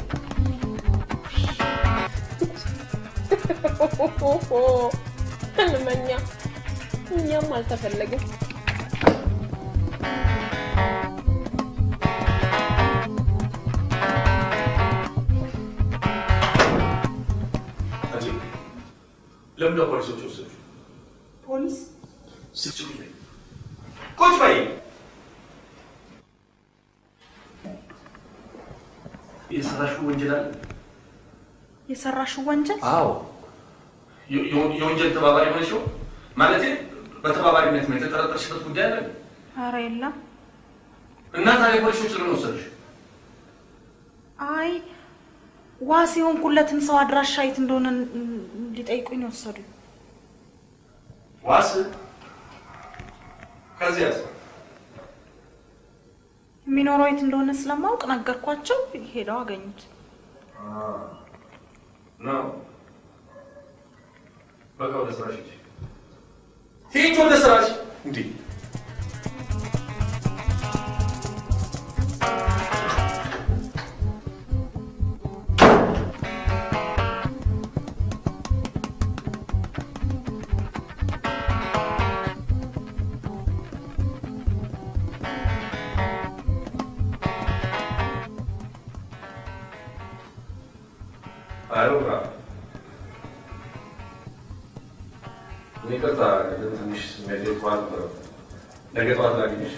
ህልመኛ። እኛም አልተፈለግም። አንቺ ለምን ነው ፖሊሶች ወሰዱ? ፖሊስ ስብስብ ላይ ቁጭ በይ። የሰራሽው ወንጀል አለ? የሰራሽው ወንጀል አዎ። የ- የ- የወንጀል ተባባሪ ሆነሽው ማለቴ በተባባሪነት ነው የተጠረጠርሽበት ጉዳይ አለ? ኧረ የለም። እና ታዲያ ፖሊሶች ለምን ወሰዱሽ? አይ ዋስ የሆንኩለትን ሰው አድራሻ የት እንደሆነ ሊጠይቁኝ ነው የወሰዱኝ። ዋስ ከዚያስ የሚኖረው የት እንደሆነ ስለማውቅ ነገርኳቸው። ሄደው አገኙት። ነው በቃ ወደ ስራሽ ሂጂ። ሂጂ ወደ ስራሽ። እንዴ አይሮራ እኔ ይቅርታ ቅድም ትንሽ ስሜቴ ጠዋት ነበረ። ነገ ጠዋት ላግኝሽ።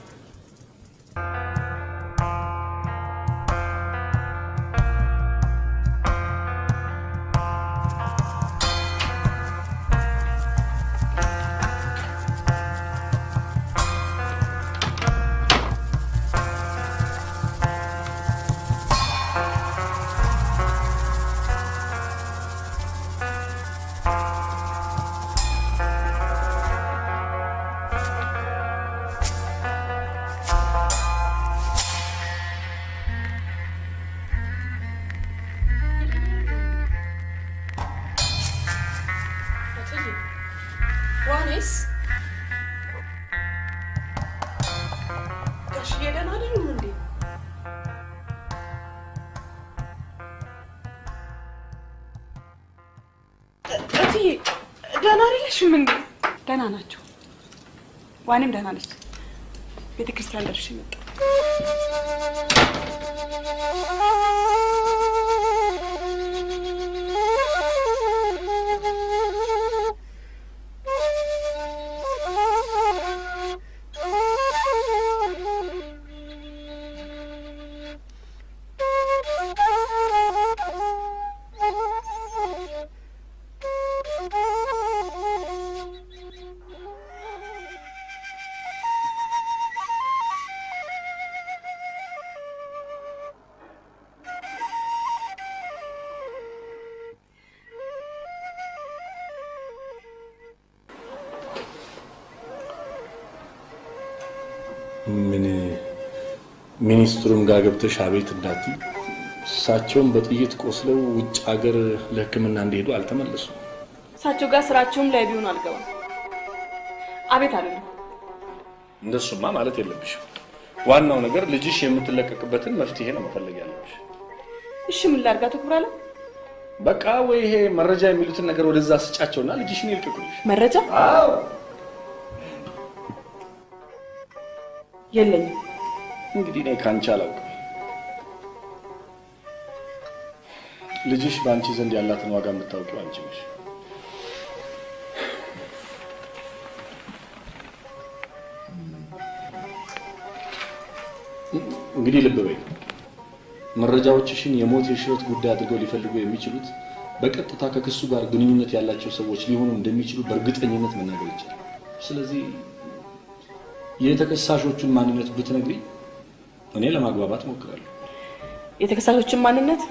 ዋኔስ ጋሽዬ ደህና አይደሉም እንዴ? እትዬ ደህና አይደለሽም እንዴ? ደህና ናቸው። ዋኔም ደህና ነች። ቤተ ክርስቲያን ደርሼ መጣሁ። ምን ሚኒስትሩም ጋር ገብተሽ አቤት እንዳትይ። እሳቸውም በጥይት ቆስለው ውጭ ሀገር ለሕክምና እንዲሄዱ አልተመለሱም። እሳቸው ጋር ስራቸውም ላይ ቢሆን አልገባም። አቤት አለኝ። እንደሱማ ማለት የለብሽም። ዋናው ነገር ልጅሽ የምትለቀቅበትን መፍትሄ ነው መፈለግ ያለብሽ። እሺ ምን ላድርጋ? ትኩራለ በቃ ወይ ይሄ መረጃ የሚሉትን ነገር ወደዛ ስጫቸውና ልጅሽን ይልቀቁልሽ። መረጃ አዎ የለኝም። እንግዲህ እኔ ከአንቺ አላውቅም። ልጅሽ በአንቺ ዘንድ ያላትን ዋጋ የምታውቂው አንቺ ነሽ። እንግዲህ ልብ በይ፣ መረጃዎችሽን የሞት የሽረት ጉዳይ አድርገው ሊፈልጉ የሚችሉት በቀጥታ ከክሱ ጋር ግንኙነት ያላቸው ሰዎች ሊሆኑ እንደሚችሉ በእርግጠኝነት መናገር ይቻላል። ስለዚህ የተከሳሾቹን ማንነት ብትነግሪ እኔ ለማግባባት ሞክራለሁ። የተከሳሾችን ማንነት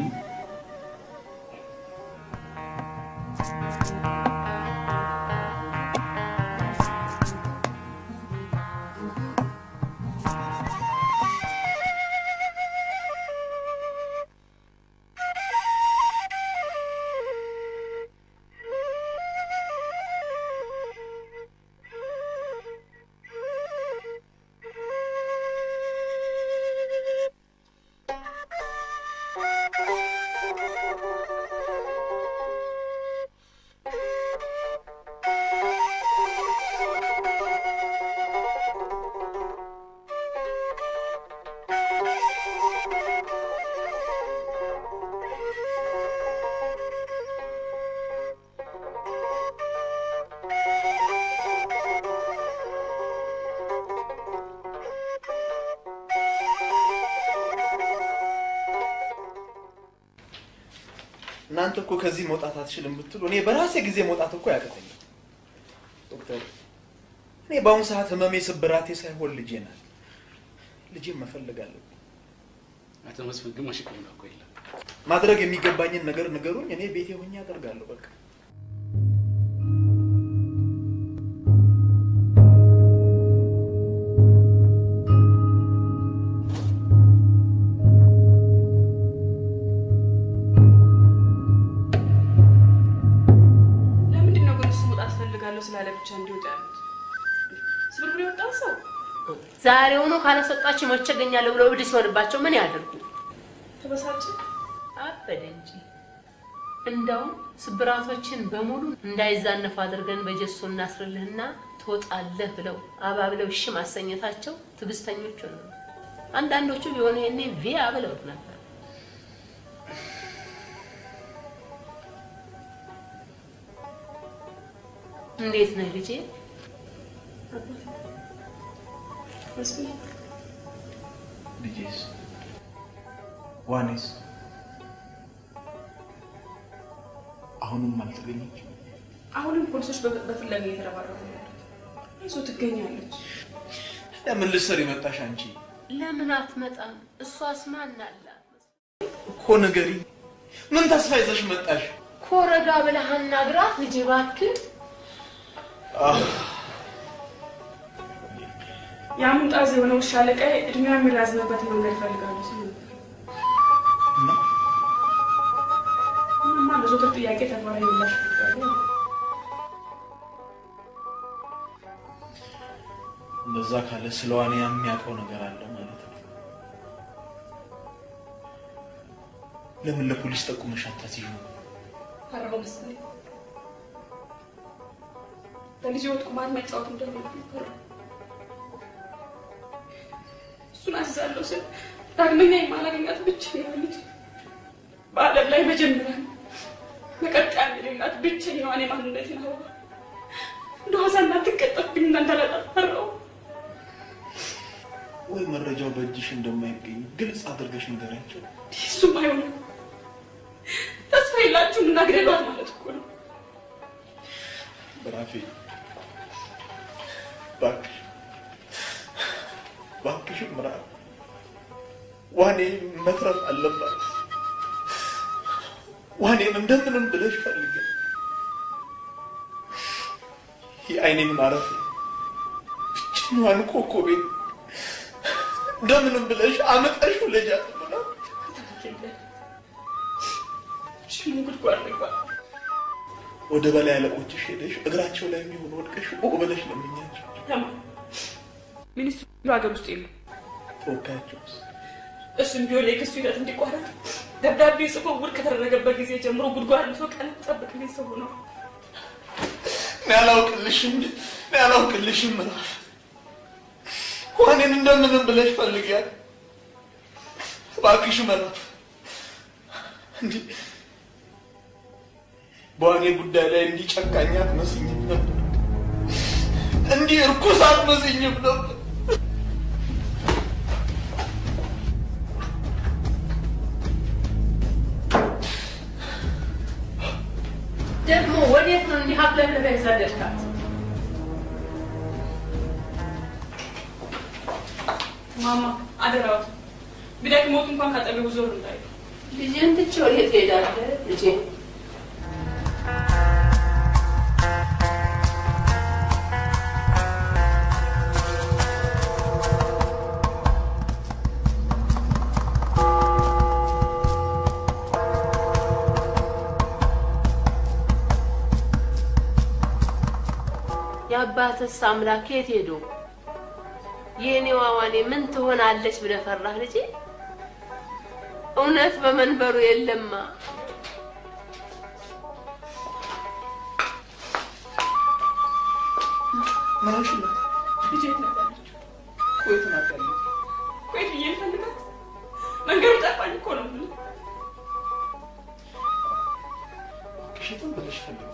እናንተ እኮ ከዚህ መውጣት አትችልም ብትሉ እኔ በራሴ ጊዜ መውጣት እኮ ያቅተኛል። ዶክተር እኔ በአሁኑ ሰዓት ህመሜ ስብራቴ ሳይሆን ልጄ ናት። ልጄን መፈለግ አለብኝ። አቶ መስፍን ግማሽ ሕክምና እኮ የለም። ማድረግ የሚገባኝን ነገር ንገሩኝ፣ እኔ ቤቴ ሆኜ አደርጋለሁ። በቃ ለምንድን ነው ግን እሱ መውጣት እፈልጋለሁ ስላለ ብቻ እንዲወጣ ያሉት? ስብርብር የወጣው ሰው ዛሬውኑ ካላስወጣችሁ መቼ እገኛለሁ ብለው እብድ ሲሆንባቸው ምን ያደርጉ? ተበሳጭ አበደ እንጂ እንደውም ስብራቶችን በሙሉ እንዳይዛነፉ አድርገን በጀሶ እናስርልህና ትወጣለህ ብለው አባብለው እሺ ማሰኘታቸው ትዕግስተኞቹ ነው። አንዳንዶቹ ቢሆኑ ይሄኔ ቪያ ብለውት ነበር። እንዴት ነህ ልጄ? መስፍን ልጄስ ዋኔስ አሁንም አልተገኘች። አሁንም ፖሊሶች በ- በፍለጋ እየተረባረቡ ነው ያሉት። ይዞ ትገኛለች። ለምን ልትሰሪ መጣሽ አንቺ? ለምን አትመጣም? እሷስ ማን አላት? እኮ ንገሪኝ። ምን ተስፋ ይዘሽ መጣሽ? ኮረጋ ብለህ አናግራት ልጄ እባክህ። አህ፣ የአሙጣዝ የሆነ ውሻ አለቃዬ እድሜዋ የሚራዝምበትን መንገድ ይፈልጋሉ ሲሉ ነበር። ምንማ ለዘወትር ጥያቄ ተግባራዊ ምላሽ ይፈልጋሉ። እንደዛ ካለ ስለ ዋኔ የሚያውቀው ነገር አለ ማለት ነው። ለምን ለፖሊስ ጠቁመሽ አታስይዥም? ፈራሁ መሰለኝ። በልጅ ወጥ ቁማር መጫወት እንደሆነብኝ ፈራሁ። እሱን አዝዛለሁ ስል ዳግመኛ የማላገኛት ብቸኛዋ ልጅ በዓለም ላይ መጀመሪያ መቀጠያ የሌላት ብቸኛዋን የማንነቴን አበባ እንደ ዋዛ እንዳትቀጠፍብኝና እንዳላጣት ፈራሁ። ወይ መረጃው በእጅሽ እንደማይገኝ ግልጽ አድርገሽ ንገሪያቸው። እሱም አይሆንም። ተስፋ የላችሁም እና ግደሏት ማለት እኮ ነው። በራፌ እባክሽ እባክሽ ምራ ዋኔ መትረፍ አለባት። ዋኔን እንደምንም ብለሽ ፈልጊ። የአይኔን ማረፊያ ብቸኛዋን ኮከቤን እንደምንም ብለሽ አመጣሽ ውለጃት ብላ ሽሙ ጉድጓድ ልግባ። ወደ በላይ አለቆችሽ ሄደሽ እግራቸው ላይ የሚሆን ወድቀሽ ኦ ብለሽ ለምኛቸው። ተማ ሚኒስትሩ ሀገር ውስጥ የሉ። ተወካያቸውስ እሱም ቢሆን የክሱ ሂደት እንዲቋረጥ ደብዳቤ ጽፎ ውድቅ ከተደረገበት ጊዜ ጀምሮ ጉድጓድ ልሶ ቀን ጠብቅልኝ ሰው ነው። እኔ አላውቅልሽም፣ እኔ አላውቅልሽም ምዕራፍ ዋኔን እንደምንም ብለሽ ፈልጊያት እባክሽ ምዕራፍ። እንዲህ በዋኔ ጉዳይ ላይ እንዲህ ጨካኝ አትመስኝም ነበር፣ እንዲህ እርኩስ አትመስኝም ነበር። ደግሞ ወዴት ነው እንዲህ አብለብለህ የሰደድካት? ማማ አደራዎት ቢደክሞት እንኳን ካጠገቡ ዞር እንዳይሉ። ልጄን ትቼ ወዴት እሄዳለሁ? ልጄ የአባትስ አምላክ የት ሄዶ? የኔ ዋዋኔ ምን ትሆናለች ብለህ ፈራህ ልጄ? እውነት በመንበሩ የለማ። ምን ሆንሽለት? ልጄ የት ነበረችው? ቆይት ናት ያለች ቆይ ብዬ ልፈልጋት መንገዱ ጠፋኝ እኮ ነው የምልህ። ሽትም ብለሽ ፈልግ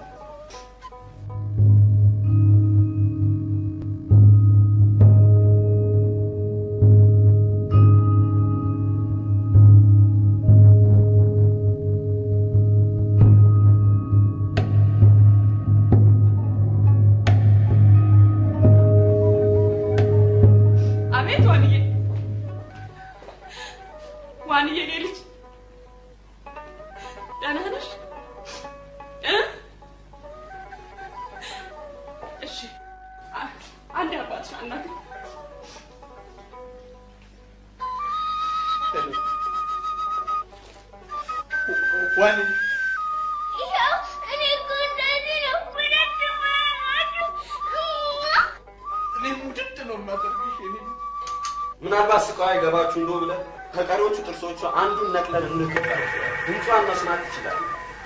አቤት ዋንዬ፣ ዋንዬ እኔ ልጅ ደህና ነሽ እ? እሺ አ- አንዴ አባትሽ አናግሪኝ። ዋን ይኸው እኔ እኮ እንደዚህ ነው ሁለት ማማችሁ እኔ ሙድድ ነው የማደርግሽ የኔ ምናልባት ስቃዋ ይገባችሁ እንደው ብለህ ከቀሪዎቹ ጥርሶቿ አንዱን ነቅለን እንክታል። ድምጿን መስማት ትችላለህ።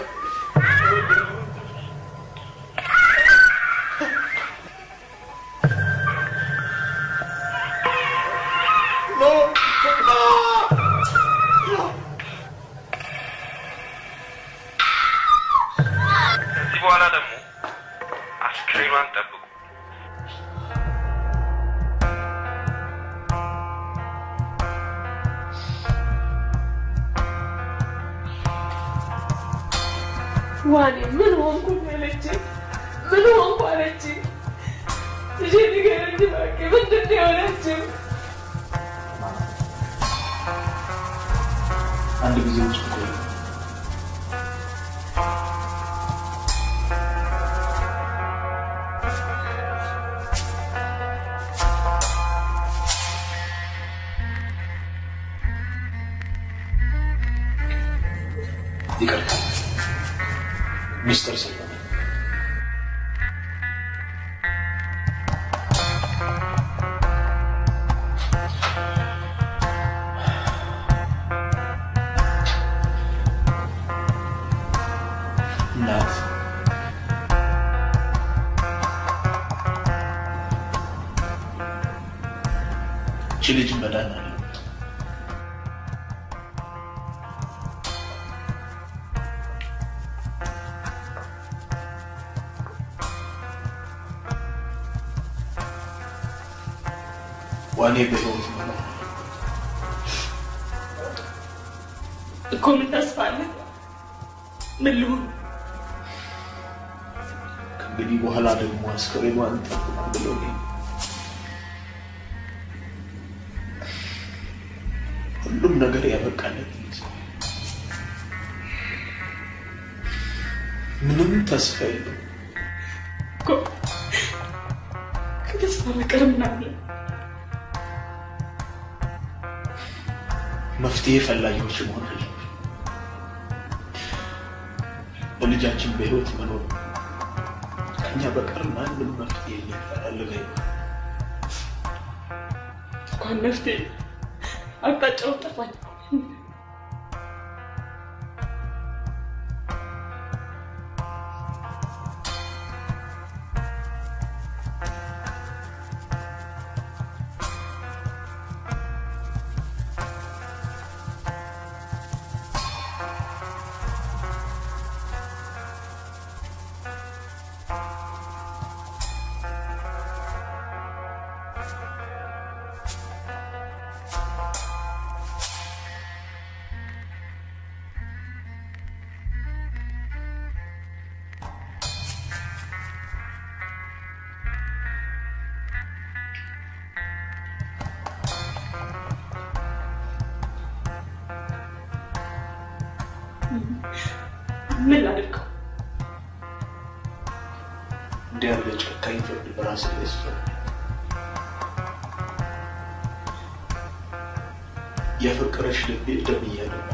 ከዚህ በኋላ ደግሞ አስክሬኗን ጠብቁ። ዋኔ ምን ሆንኩ አለችኝ። ምን ሆንኩ አለችኝ። ልጄ ንገረኝ እባክህ፣ ምንድን ነው የሆነችው? አንድ ጊዜ ውስጥ ቆይ ይቅርታ ሚስጥር ስለሆነ እናት እቺ ልጅ መዳን አለ ዋኔ በህይወት መኖር እኮ ምን ተስፋ አለ? ምን ልሁን? ከእንግዲህ በኋላ ደግሞ አስከሬኗን ጠብቁ ብለው ሁሉም ነገር ያበቃለት ይመስላል። ምንም ተስፋ የለው። እኮ ከተስፋ በቀር ምን አለ? መፍትሄ ፈላጊዎች መሆን አለብን። ለልጃችን በህይወት መኖር ከኛ በቀር ማንም መፍትሄ ሊፈላልግ አይሆንም። እንኳን መፍትሄ አቅጣጫው ጠፋኝ። ምን ላድርገው? እንዲህ ያለ ጨካኝ ፍርድ በራስ ላይ ሲፈርድ የፍቅረሽ ልቤ ደም እያነባ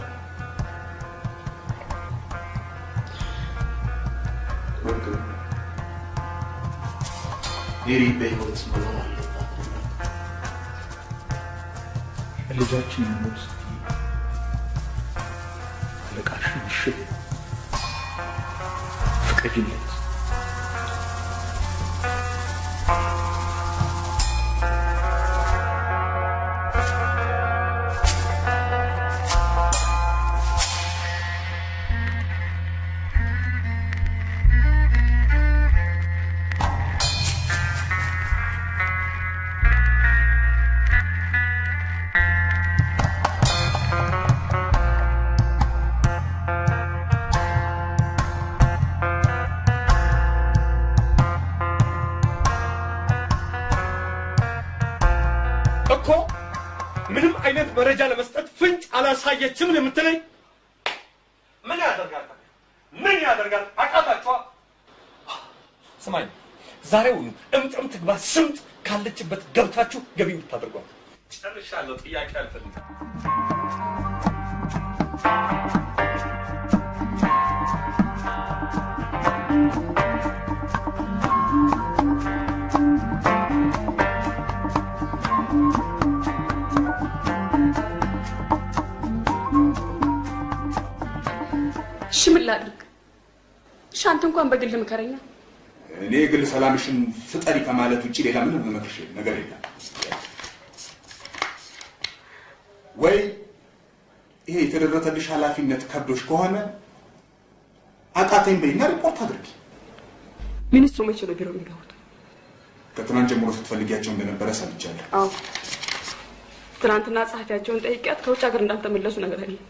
ወንድም ሜሪ በህይወት መኖር አለባት። ልጃችን ሞት ስትይ አለቃሽን እሺ በይው፣ ፍቀጂለት። እኮ ምንም አይነት መረጃ ለመስጠት ፍንጭ አላሳየችም ነው የምትለኝ? ምን ያደርጋል? ምን ያደርጋል? አቃታችኋ? ስማኝ፣ ዛሬውኑ እምጥም ትግባ ስምጥ ካለችበት ገብታችሁ ገቢ የምታደርጓት። ጨርሻለሁ። ጥያቄ አልፈልግም። እሺ ምን ላድርግ? እሺ አንተ እንኳን በግል ምከረኛ። እኔ የግል ሰላምሽን ፍጠሪ ከማለት ውጭ ሌላ ምንም መመክርሽ ነገር የለም። ወይ ይሄ የተደረተልሽ ኃላፊነት ከብዶሽ ከሆነ አቃተኝ በይና ሪፖርት አድርጊ። ሚኒስትሩ መቼ ነው ቢሮ የሚገቡት? ከትናንት ጀምሮ ስትፈልጊያቸው እንደነበረ ሰምቻለሁ። አዎ ትናንትና ጸሐፊያቸውን ጠይቂያት ከውጭ ሀገር እንዳልተመለሱ ነገር አለ።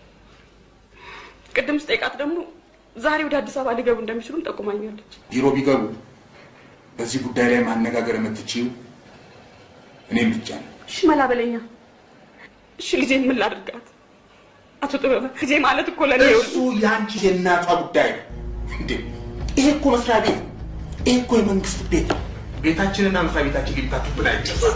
ቅድም ስጠይቃት ደግሞ ዛሬ ወደ አዲስ አበባ ሊገቡ እንደሚችሉም ጠቁማኛለች። ቢሮ ቢገቡ በዚህ ጉዳይ ላይ ማነጋገር የምትችይው እኔም ብቻ ነው። እሺ መላ በለኛ። እሺ ልጄን ምን ላድርጋት? አቶ ጥበበ ልጄ ማለት እኮ ለኔ እሱ የአንቺ የእናቷ ጉዳይ ነው እንዴ? ይሄ እኮ መስሪያ ቤት ነው። ይሄ እኮ የመንግስት ቤት ነው። ቤታችንና መስሪያ ቤታችን ሊምታቱብን አይገባም።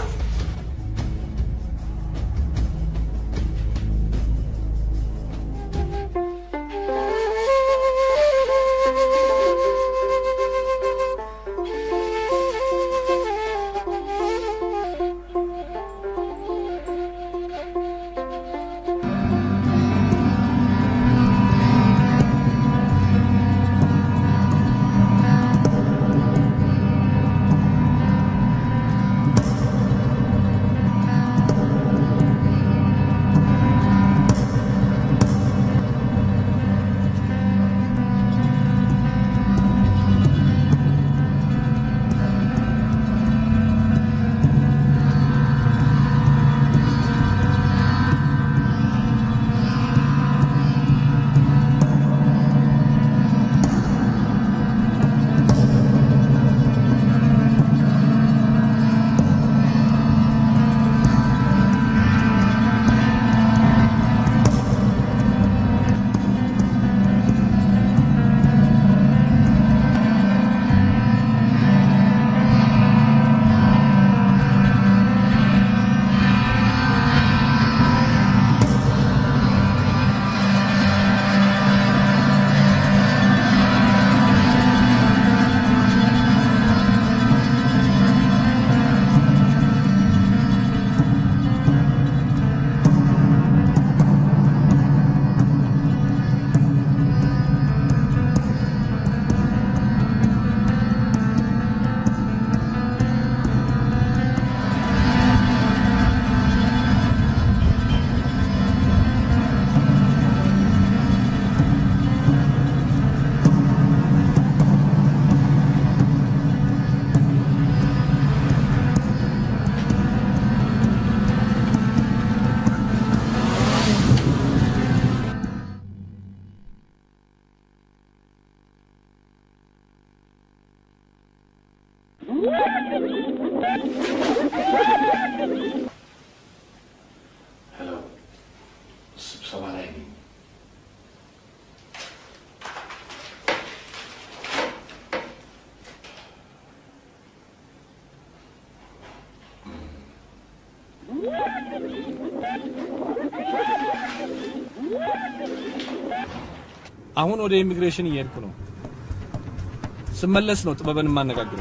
አሁን ወደ ኢሚግሬሽን እየሄድኩ ነው። ስመለስ ነው ጥበብን የማነጋግረው።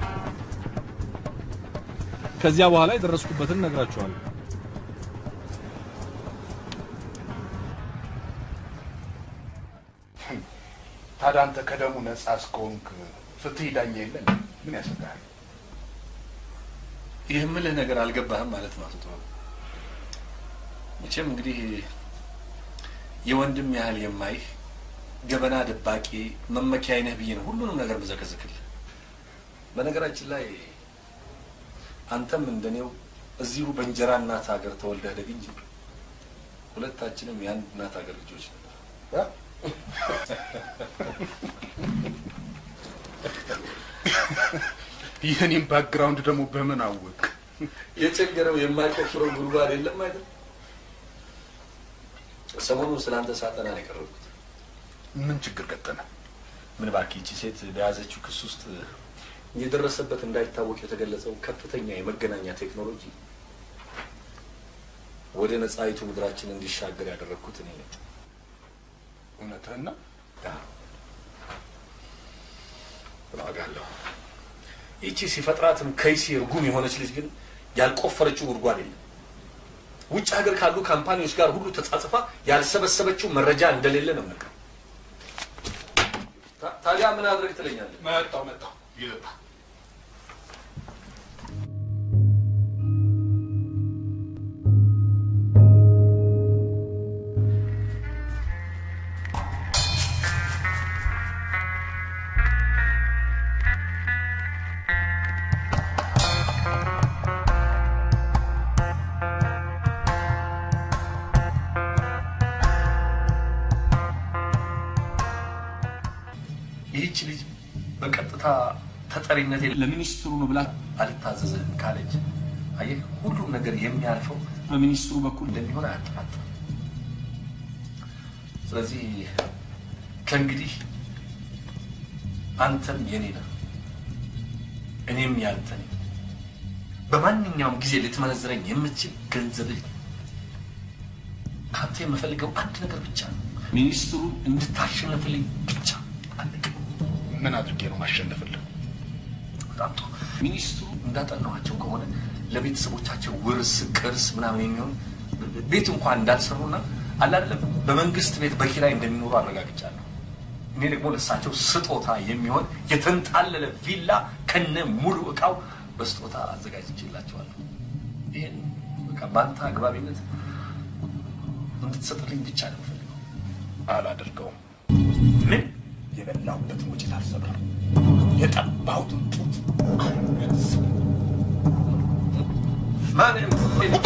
ከዚያ በኋላ የደረስኩበትን እነግራችኋለሁ። ታዲያ አንተ ከደሙ ነጻ እስከሆንክ ፍትህ ዳኛ የለን? ምን ያሰጋሃል? ይህ የምልህ ነገር አልገባህም ማለት ነው አቶ ጥበብ። መቼም እንግዲህ የወንድም ያህል የማይህ ገበና ደባቂ መመኪያ አይነህ ብዬ ነው ሁሉንም ነገር ምዘከዝክልህ። በነገራችን ላይ አንተም እንደኔው እዚሁ በእንጀራ እናት ሀገር ተወልደህ ደግ እንጂ ሁለታችንም የአንድ እናት ሀገር ልጆች ነበር። የእኔም ባክግራውንድ ደግሞ በምን አወቅ? የቸገረው የማይቆፍረው ጉድጓድ የለም አይደል? ሰሞኑን ስለ አንተ ሳጠና ነው የቀረብኩት። ምን ችግር ገጠመ? ምን እባክህ ይቺ ሴት በያዘችው ክስ ውስጥ የደረሰበት እንዳይታወቅ የተገለጸው ከፍተኛ የመገናኛ ቴክኖሎጂ ወደ ነጻይቱ ምድራችን እንዲሻገር ያደረግኩት እኔ ነኝ። እውነትህን ነው? እዋጋለሁ። ይቺ ሲፈጥራትም ከይሲ እርጉም የሆነች ልጅ ግን ያልቆፈረችው ጉድጓድ የለም። ውጭ ሀገር ካሉ ካምፓኒዎች ጋር ሁሉ ተጻጽፋ ያልሰበሰበችው መረጃ እንደሌለ ነው ነገር። ታዲያ ምን አድርግ ትለኛለህ? መጣው መጣው ይጣ ይህች ልጅ በቀጥታ ተጠሪነት ለሚኒስትሩ ነው ብላ አልታዘዝህም ካለች፣ አየህ ሁሉም ነገር የሚያልፈው በሚኒስትሩ በኩል እንደሚሆን አያጠራጥርም። ስለዚህ ከእንግዲህ አንተም የኔ ነህ፣ እኔም ያንተ ነኝ። በማንኛውም ጊዜ ልትመነዝረኝ የምትችል ገንዘብህ ነኝ። ከአንተ የምፈልገው አንድ ነገር ብቻ ነው፣ ሚኒስትሩን እንድታሸንፍልኝ ብቻ። ምን አድርጌ ነው ማሸነፍልህ? በጣም ጥሩ። ሚኒስትሩ እንዳጠናኋቸው ከሆነ ለቤተሰቦቻቸው ውርስ፣ ቅርስ ምናምን የሚሆን ቤት እንኳን እንዳልሰሩና አለ አይደለም በመንግስት ቤት በኪራይ እንደሚኖሩ አረጋግጫለሁ። እኔ ደግሞ ለእሳቸው ስጦታ የሚሆን የተንጣለለ ቪላ ከነ ሙሉ እቃው በስጦታ አዘጋጅቼላቸዋለሁ። ይህን በቃ በአንተ አግባቢነት እንድትሰጥልኝ ብቻ ነው የምፈልገው። አላደርገውም። ምን የበላሁበትን ወጪ አልሰብርም። የጠባሁትን ጡት ማንም ውጣ!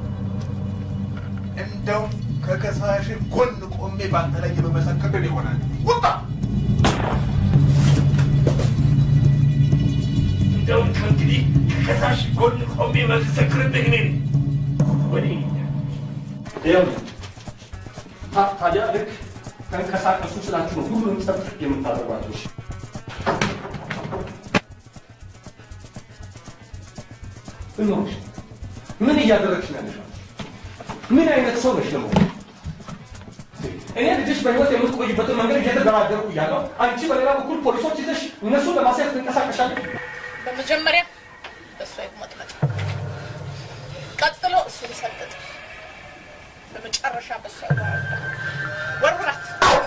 እንደውም ከከሳሽ ጎን ቆሜ በአንተ ላይ የመመሰክር ይሆናል። ውጣ! እንደውም ከእንግዲህ ከከሳሽ ጎን ቆሜ መሰክርብህ እኔ ነኝ። ወዲህ ይኸውልህ ታ- ታዲያ ልክ ተንቀሳቀሱ ስላችሁ ነው ሁሉንም ጸጥ የምታደርጓቸው። እሺ? ምን ሆንሽ? ምን እያደረግሽ ነው ያለሽው? ምን አይነት ሰው ነሽ ደግሞ? እኔ ልጅሽ በህይወት የምትቆይበትን መንገድ እየተደራደርኩ እያለሁ አንቺ በሌላ በኩል ፖሊሶች ይዘሽ እነሱን ለማሳየት ትንቀሳቀሻለሽ። በመጀመሪያ በእሷ ይቁመጥመጥ፣ ቀጥሎ እሱን ሰልጥጥ፣ በመጨረሻ በእሷ ይወራወራ። ወርውራት።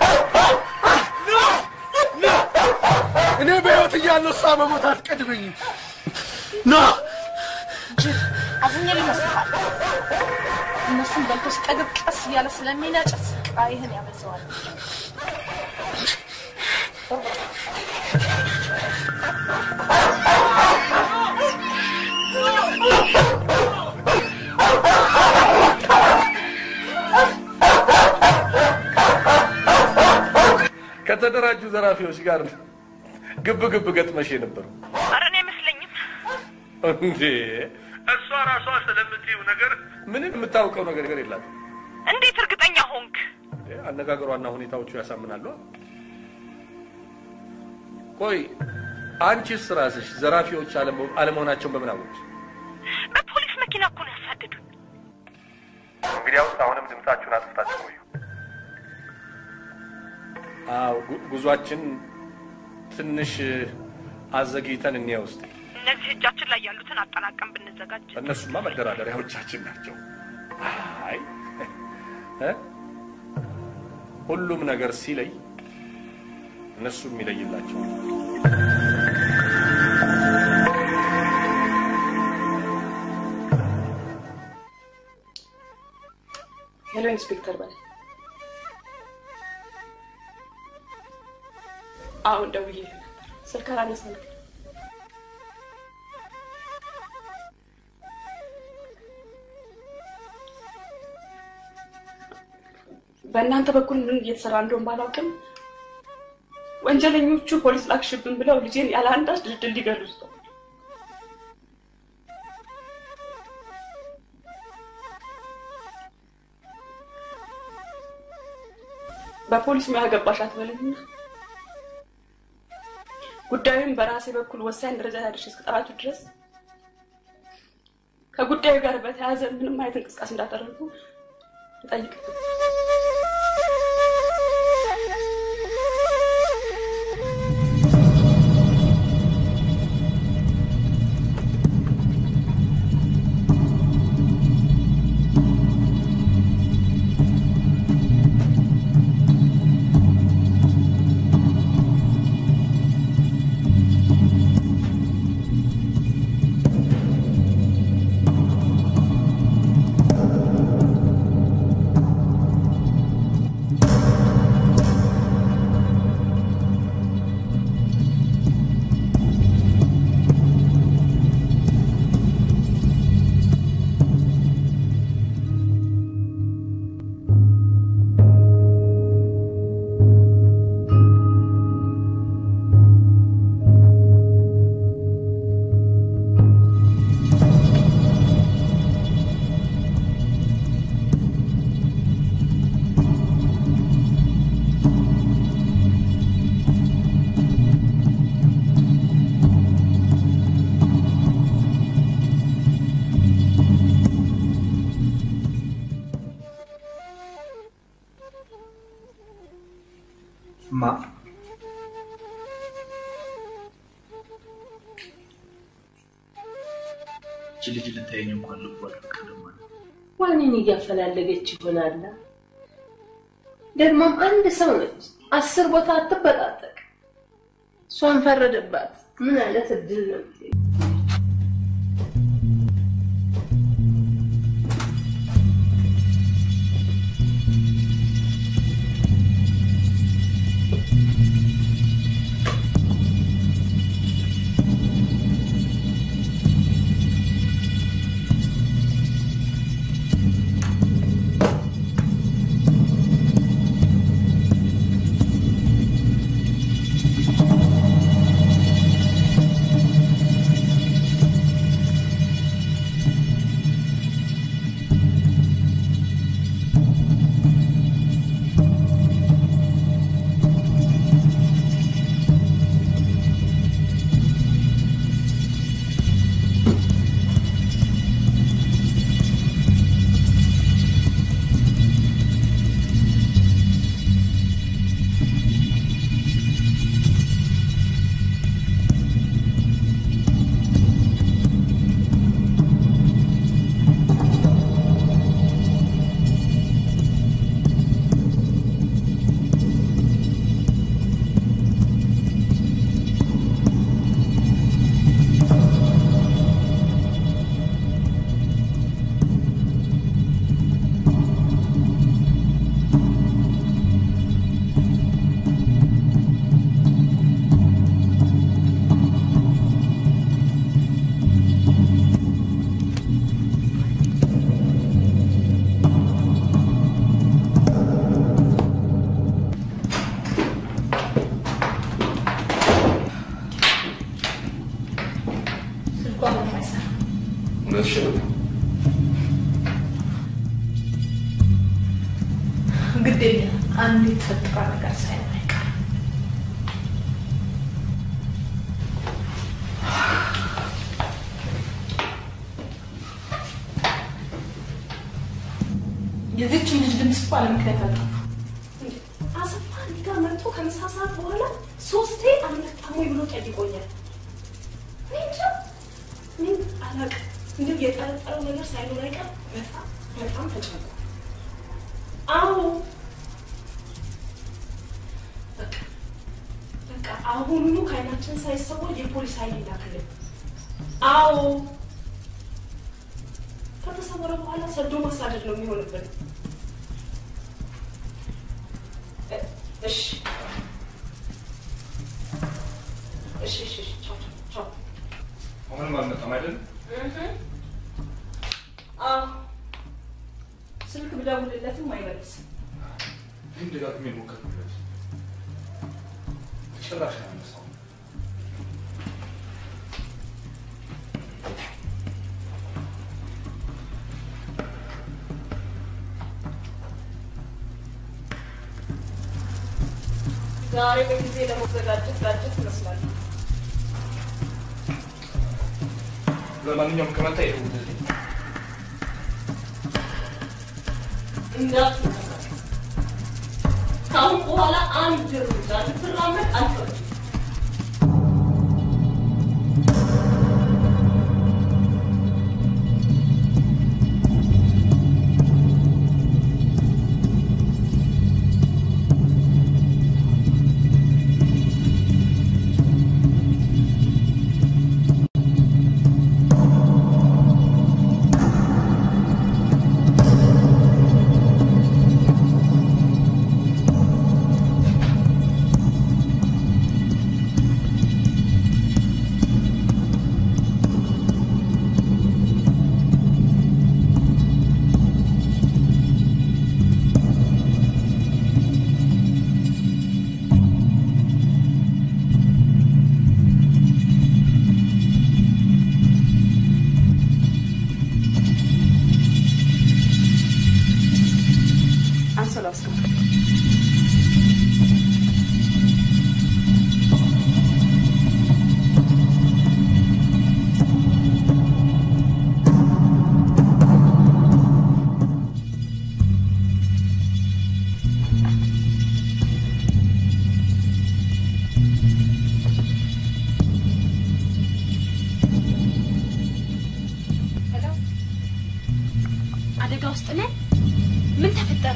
እኔ በህይወት እያለሁ እሷ በሞት አትቀድመኝ። ና ጅል አዝኜ ይመስልሃል? እነሱን በልቶ ሲጠግብ ቀስ እያለ ስለሚነጭት ቃይህን ያበዛዋል። ከተደራጁ ዘራፊዎች ጋር ግብ ግብ ገጥመሽ የነበረው ኧረ እኔ አይመስለኝም። እንዴ? እሷ ራሷ ስለምትይው ነገር ምንም የምታውቀው ነገር የላትም። እንዴት እርግጠኛ ሆንክ? እንዴ፣ አነጋገሯና ሁኔታዎቹ ያሳምናሉ። ቆይ አንቺስ ራስሽ ዘራፊዎች አለመሆ- አለመሆናቸውን በምን አወቅሽ? በፖሊስ መኪና እኮ ነው ያሳደዱን። አሁንም ድምፃችሁን አጥፍታችሁ ቆዩ። አዎ ጉ- ጉዟችን ትንሽ አዘግይተን እንየው እስቲ። እነዚህ እጃችን ላይ ያሉትን አጠናቀን ብንዘጋጅ እነሱማ መደራደሪያዎቻችን ናቸው። አይ እ? ሁሉም ነገር ሲለይ እነሱም ይለይላቸው። ሄሎ ኢንስፔክተር በላይ። አሁን ደውዬ ነበር፣ ስልክ አላነሳም። በእናንተ በኩል ምን እየተሰራ እንደሆን ባላውቅም ወንጀለኞቹ ፖሊስ ላክሽብን ብለው ልጄን ያለ አንዳች ድልድል ሊገሉት ነው። በፖሊስ ሙያ ገባሽ አትበለኝና ጉዳዩን በራሴ በኩል ወሳኝ ደረጃ ላይ አድርሼ እስክጠራችሁ ድረስ ከጉዳዩ ጋር በተያያዘ ምንም አይነት እንቅስቃሴ እንዳደረጉ እጠይቅ። ማ እቺ ልጅ ልታየኝ እንኳን ልቧ አልፈቀደም ማለት ነው። ዋኔን እያፈላለገች ይሆናላ። ደግሞም አንድ ሰው ነች፣ አስር ቦታ አትበጣጠቅ። እሷን ፈረደባት። ምን አይነት እድል ነው! ስልኳ ምንም አይሰራም። እውነትሽን ነው። ግድ የለም አንድ የተፈጠረ ነገር ሳይሆን አይቀርም። የዚችን ልጅ ድምፅ እኮ አለምክንያት አልጠፋም። አሰፋ እኔ ጋር መጥቶ ከምሳ ሰዓት በኋላ ሶስቴ አልመጣም ወይ ብሎ ጠይቆኛል። እኔ እንጃ ምን አላውቅም። እንደው የጠረጠረው ነገር ሳይኖር አይቀር በጣም በጣም ተጨንቋል። አዎ በቃ በቃ አሁኑኑ ከዓይናችን ሳይሰወር የፖሊስ ኃይል ይላክልን። አዎ ከተሰወረ በኋላ ሰዶ ማሳደድ ነው የሚሆንብን። እ- እሺ እሺ እሺ እሺ ቻው ቻው ቻው አሁንም አልመጣም አይደል? አዎ ስልክ ብደውልለትም አይመልስም። ይህን ደጋግሜ ሞከርኩለት። ጭራሽ አያነሳውም። ዛሬ በጊዜ ለመዘጋጀት ጋጀት ይመስላል። ለማንኛውም ከመጣ ይደውልልኝ። እንዳትንቀሳቀስ። ከአሁን በኋላ አንድ እርምጃ ልትራመድ አልፈቅድም። አንሶላ ውስጥ ሄሎ፣ አደጋ ውስጥ ነን። ምን ተፈጠረ?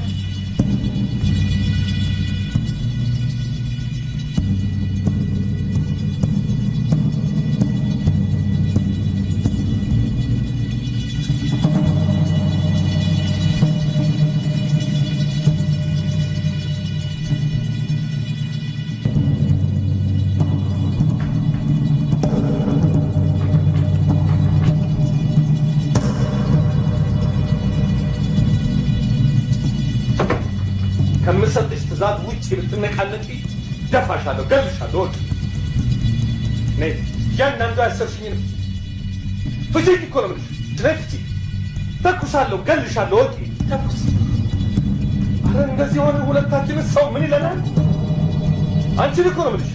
ከምሰጥሽ ትእዛዝ ውጭ ብትነቃነቂ ደፋሻለሁ፣ ገልሻለሁ። ወቅ ነይ እያንዳንዱ ያሰርሽኝን ፍቺኝ እኮ ነው የምልሽ። ነይ ፍቺ። ተኩሳለሁ፣ ገልሻለሁ። ወቂ ተኩስ። አረ እንደዚህ የሆነ ሁለታችንን ሰው ምን ይለናል? አንቺን እኮ ነው የምልሽ።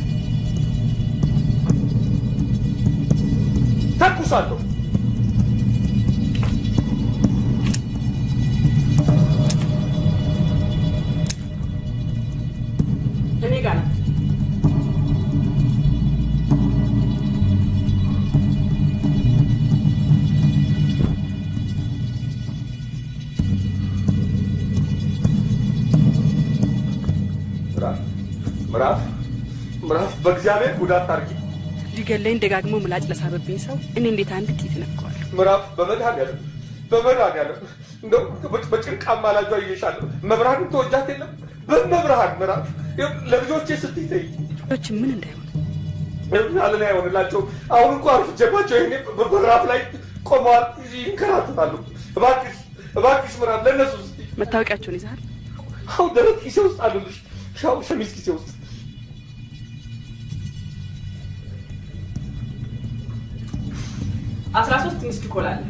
ተኩሳለሁ። እኔ ጋር ነው። ምዕራፍ ምዕራፍ ምዕራፍ፣ በእግዚአብሔር ጉዳት አድርጊ። ሊገለኝ ደጋግሞ ምላጭ ለሳበብኝ ሰው እኔ እንዴት አንድ ጥይት ነፍቀዋለሁ? ምዕራፍ፣ በመድኃኒዓለም በመድኃኒዓለም እንደው በጭንቅ አማላጇ ይዤሻለሁ። መብርሃንን ተወጃት የለም በመብርሃን ምዕራፍ፣ ለልጆቼ ስትይ ተይ ልጆች ምን እንዳይሆን አለን አይሆንላቸው። አሁን እንኳ አርፍጄባቸው ይሄኔ በራፍ ላይ ቆመዋል፣ ይንከራተታሉ። እባክሽ እባክሽ ምዕራፍ፣ ለእነሱ ስትይ መታወቂያቸውን ይዘሃል? አሁን ደረት ኪሴ ውስጥ አሉልሽ፣ ሻው ሸሚዝ ኪሴ ውስጥ አስራ ሶስት ሚስድ ኮል አለ።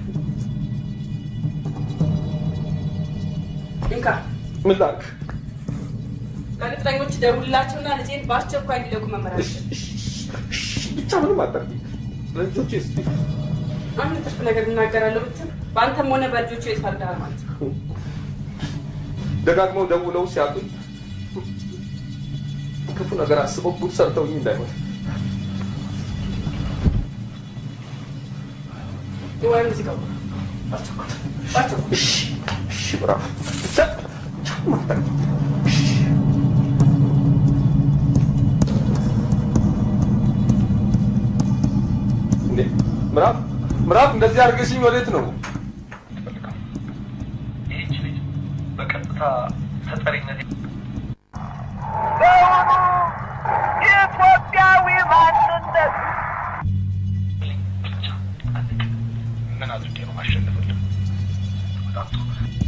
እንካ ምን ላድርግ? ለቅጥረኞች ደውልላቸውና ልጄን በአስቸኳይ እንዲለቁ መመሪያ ብቻ ምንም አታርጊ። ለልጆቼ ስትይ አንድ ትርፍ ነገር እናገራለሁ ብትል በአንተም ሆነ በልጆቹ የት ፈርደሃል ማለት ነው። ደጋግመው ደውለው ሲያጡኝ ክፉ ነገር አስበው ጉድ ሰርተውኝ እንዳይሆን ወይም እዚህ ጋር እሺ እሺ ብራፍ እንዴ ምዕራፍ ምዕራፍ እንደዚህ አድርገሽኝ ወዴት ነው? ይህች ልጅ በቀጥታ ተጠሪነት ኢትዮጵያዊ ማንነት ምን አድርጌ ነው ማሸነፍልህ? በጣም ጥሩ።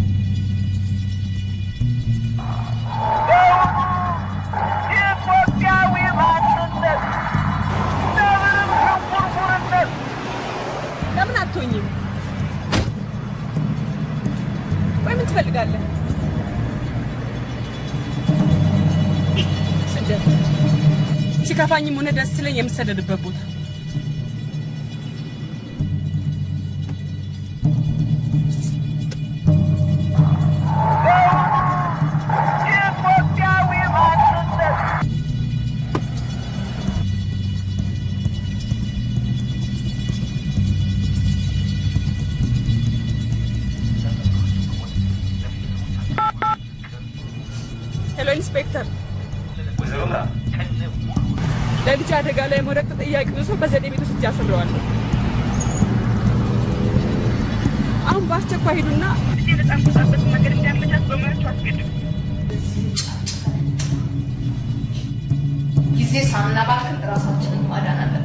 ኢትዮጵያዊ ማንነት ለምንም ሽንኩርኩርነት ለምን አትሆኝም? ወይ ምን ትፈልጋለህ? ስደት ሲከፋኝም ሆነ ደስ ሲለኝ የምሰደድበት ቦታ ኢትዮጵያዊ ማንነት ሄሎ ኢንስፔክተር፣ ለልጅ አደጋ ላይ መውደቅ ተጠያቂውን ሰው በዘዴ ቤት ውስጥ አስሬዋለሁ። አሁን በአስቸኳይ ሂዱና ልጄ ነጻ የምትወጣበትን መንገድ እንዲያመቻች በሙያችሁ አስገድዱ። ጊዜ ሳናባክን ራሳችንን ማዳን አለብን።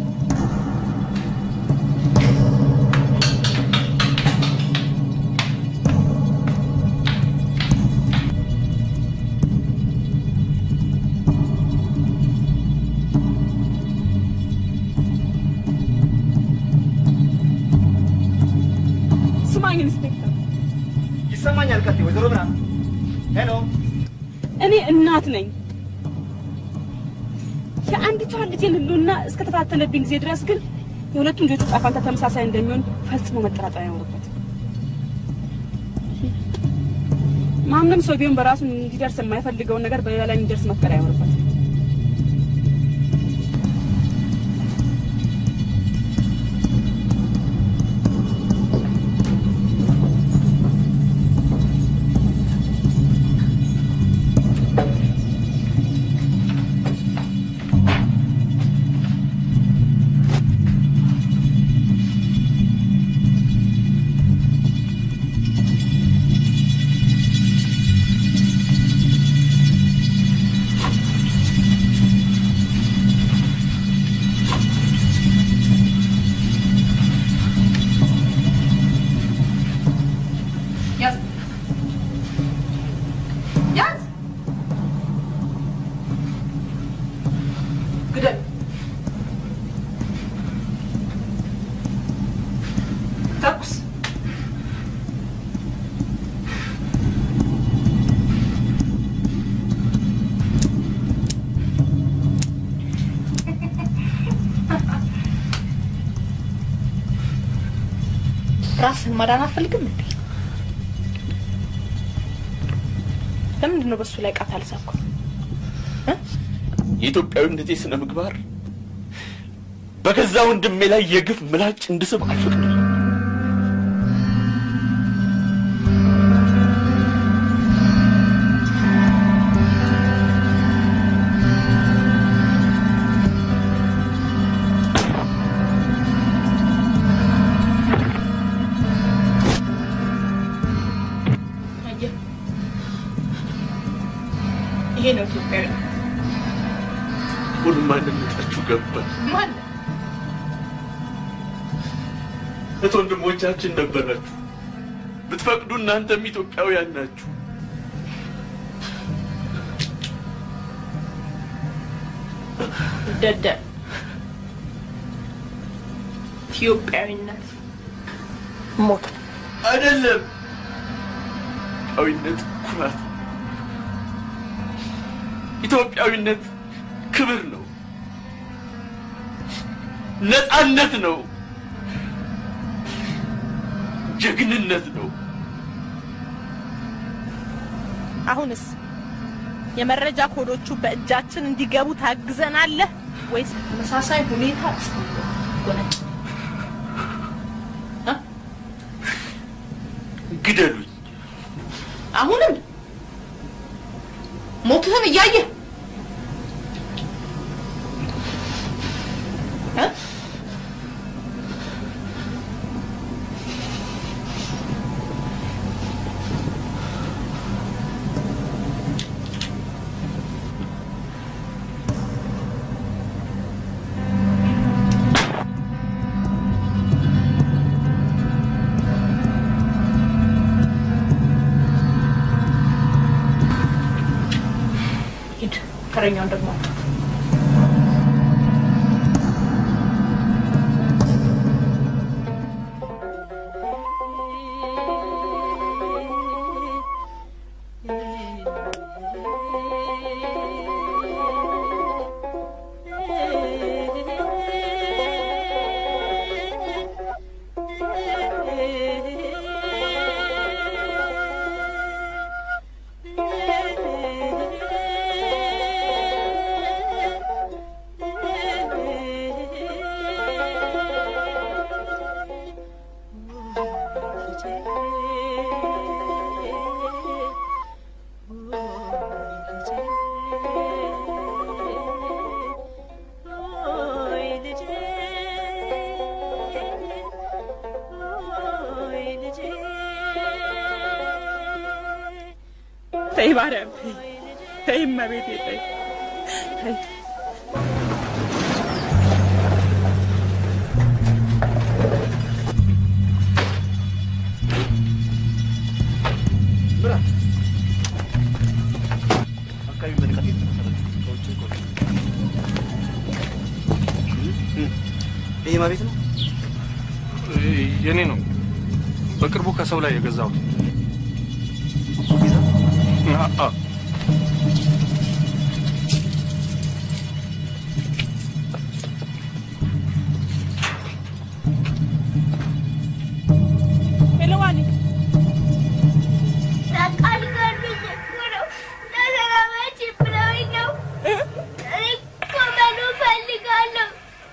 ስማኝ ኢንስፔክተር፣ ይሰማኛል። ቀጤ ወይዘሮ ምና ሄሎ እኔ እናት ነኝ። የአንዲቷን ልጄን ህልውና እስከተፈታተነብኝ ጊዜ ድረስ ግን የሁለቱም ልጆች ዕጣ ፈንታ ተመሳሳይ እንደሚሆን ፈጽሞ መጠራጠር አይኖርበት። ማንም ሰው ቢሆን በራሱ እንዲደርስ የማይፈልገውን ነገር በሌላ ላይ እንዲደርስ መፍቀድ አይኖርበት። ያዝ ያዝ ግደል ተኩስ ራስህን ማዳን አትፈልግም እንዴ? ለምንድን ነው በሱ ላይ ቃት አልሳብኩ? የኢትዮጵያዊነቴ ስነ ምግባር በገዛ ወንድሜ ላይ የግፍ ምላጭ እንድስብ አልፈቅድም። አየህ፣ ይሄ ነው ኢትዮጵያዊ። ሁሉም ማንነታችሁ ገባል። ማን እህት ወንድሞቻችን ነበራችሁ። ብትፈቅዱ እናንተም ኢትዮጵያውያን ናችሁ። ደደብ ኢትዮጵያዊነት ሞት ነው። አይደለም። ኢትዮጵያዊነት ኩራት፣ ኢትዮጵያዊነት ክብር ነው፣ ነፃነት ነው፣ ጀግንነት ነው። አሁንስ የመረጃ ኮዶቹ በእጃችን እንዲገቡ ታግዘናለህ ወይስ ተመሳሳይ ሁኔታ ጎነጭ ግደሉኝ። አሁንም ሞትህን እያየህ እ? ሂድ ተረኛውን ደግሞ ተይ ማርያም ተይ ተይ እመቤቴ ተይ ተይ አካባቢ በንቃት የተመሰረተ ሰዎችን ቆ ይሄ ማቤት ነው? የኔ ነው። በቅርቡ ከሰው ላይ የገዛሁት። አ- አ- ሄሎ ዋኒ በቃ ሊገሉኝ እኮ ነው። ተገናመች ብለውኝ ነው። እኔ እኮ መኖር እፈልጋለሁ።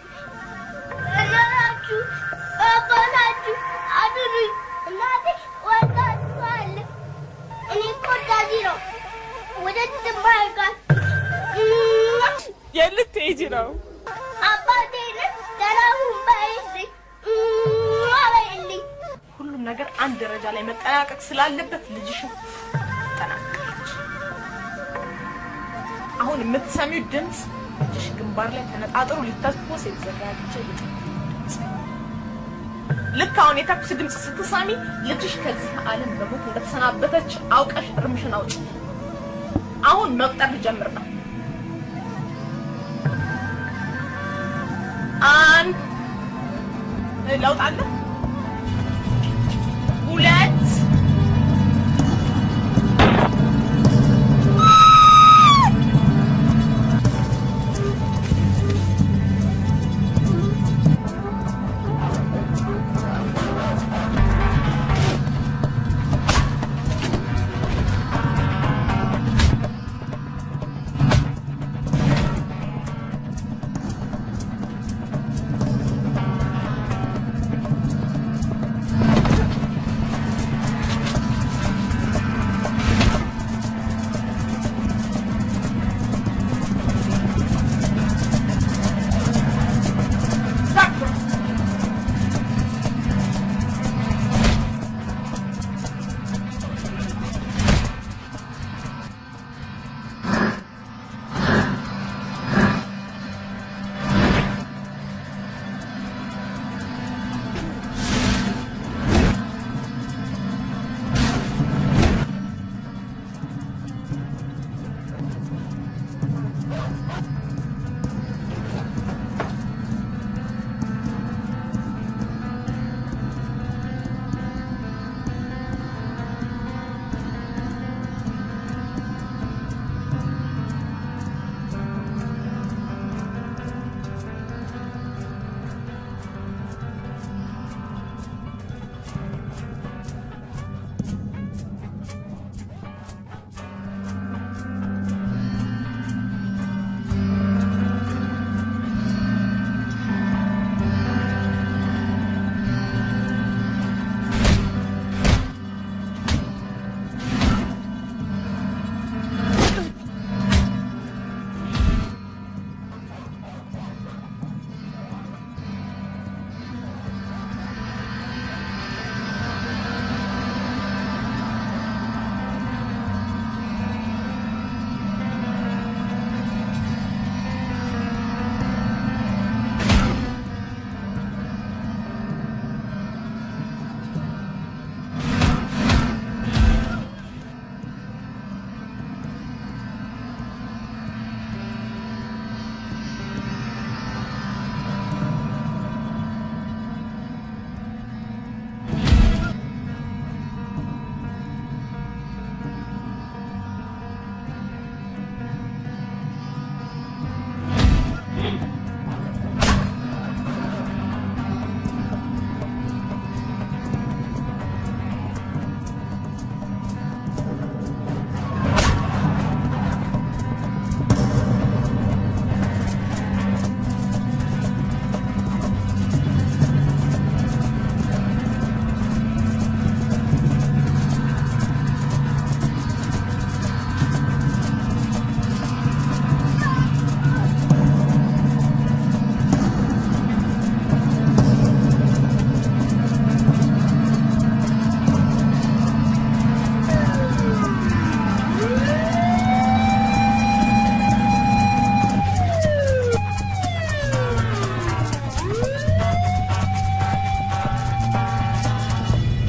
እናታችሁ አባታችሁ አድኑኝ። እናቴ ወዳችኋል። እኔ እኮ እንደዚህ ነው። ወደ ትማርጋል የት ልትሄጂ ነው? አባቴን ሰላሙን በይልኝ በይልኝ። ሁሉም ነገር አንድ ደረጃ ላይ መጠናቀቅ ስላለበት ልጅሽን ተጠናቀቀች። አሁን የምትሰሚው ድምፅ ልጅሽ ግንባር ላይ ተነጣጥሮ ሊተኮስ የተዘጋጀ የጥይት ድምፅ። ልክ አሁን የተኩስ ድምፅ ስትሰሚ ልጅሽ ከዚህ ዓለም በሞት እንደተሰናበተች አውቀሽ እርምሽን አውጪ። አሁን መቁጠር ልጀምር ነው። አንድ ለውጥ አለ። ሁለት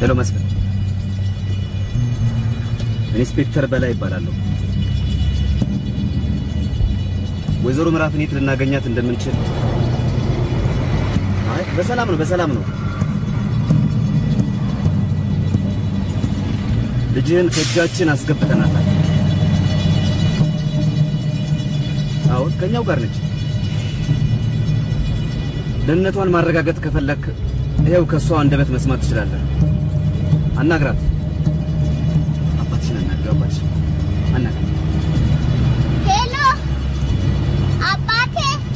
ሄሎ መስፍን፣ ኢንስፔክተር በላይ ይባላለሁ። ወይዘሮ ምዕራፍን የት ልናገኛት እንደምንችል? አይ በሰላም ነው፣ በሰላም ነው። ልጅህን ከእጃችን አስገብተናታል። አሁን ከኛው ጋር ነች። ደህንነቷን ማረጋገጥ ከፈለክ ይኸው ከእሷ አንደበት መስማት ትችላለህ። አናግራት። አባትሽን አናግረው። አባትሽን አናግራት። ሄሎ አባቴ፣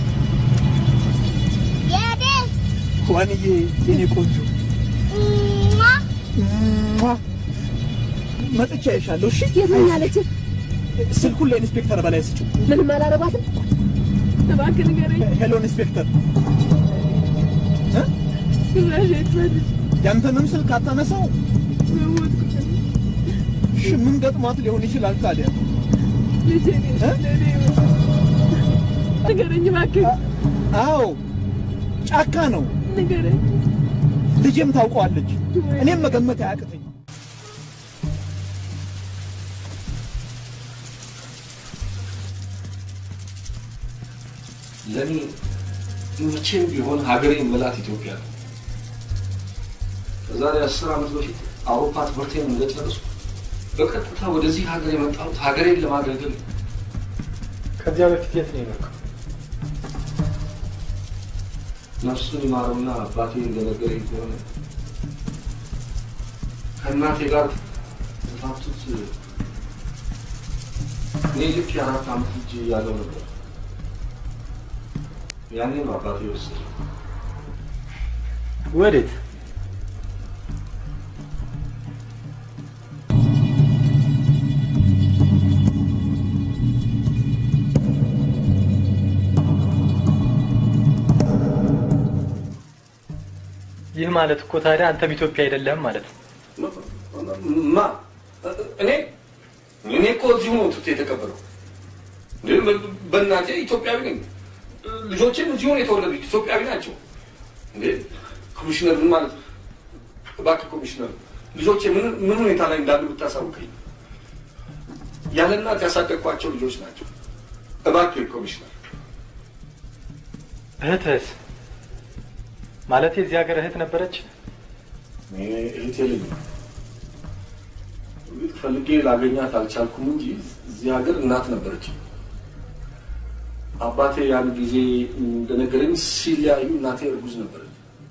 የኔ ዋንዬ የኔ ቆንጆ ሟ! መጥቻ ይሻለሁ። እሺ የት ነኝ አለች? ስልኩን ለኢንስፔክተር በላይ ስጭው። ምንም አላረጓትም። እባክህ ንገረኝ። ሄሎ ኢንስፔክተር፣ ጭራሽ የት ነች? ያንተንም ስልክ አታነሳው? በሞትኩ እሺ ምን ገጥሟት ሊሆን ይችላል ታዲያ? ልጄ ነች ለእኔ ንገረኝ እባክህ። አዎ ጫካ ነው። ንገረኝ። ልጄም ታውቀዋለች። እኔም መገመት አያቅተኝ። ለእኔ መቼም ቢሆን ሀገሬ የምላት ኢትዮጵያ ነው። ከዛሬ አስር ዓመት በፊት አውሮፓ ትምህርቴን እንደጨረስኩ በቀጥታ ወደዚህ ሀገር የመጣሁት ሀገሬን ለማገልገል ነው። ከዚያ በፊት የት ነው የኖርከው? ነፍሱን ይማረውና አባቴ እንደነገረኝ ከሆነ ከእናቴ ጋር የተፋቱት እኔ ልክ የአራት ዓመት ልጅ እያለሁ ነበር። ያኔ ነው አባቴ የወሰደኝ። ወዴት? ይህ ማለት እኮ ታዲያ አንተም ኢትዮጵያ አይደለህም ማለት ነው። ማ እኔ እኔ እኮ እዚሁ ነው ትምህርት የተቀበለው። እንዴ በእናቴ ኢትዮጵያዊ ነኝ። ልጆቼም እዚሁ ነው የተወለዱት፣ ኢትዮጵያዊ ናቸው። እንዴ ኮሚሽነር ምን ማለት እባክህ ኮሚሽነር፣ ልጆቼ ምን ምን ሁኔታ ላይ እንዳሉ ብታሳውቀኝ። ያለ እናት ያሳደግኳቸው ልጆች ናቸው። እባክህ ኮሚሽነር። እህትህስ? ማለት የዚህ ሀገር እህት ነበረች? እኔ እህቴ ልጅ ነው። እርግጥ ፈልጌ ላገኛት አልቻልኩም እንጂ እዚህ ሀገር እናት ነበረች። አባቴ ያን ጊዜ እንደነገረኝ ሲለያዩ እናቴ እርጉዝ ነበረች።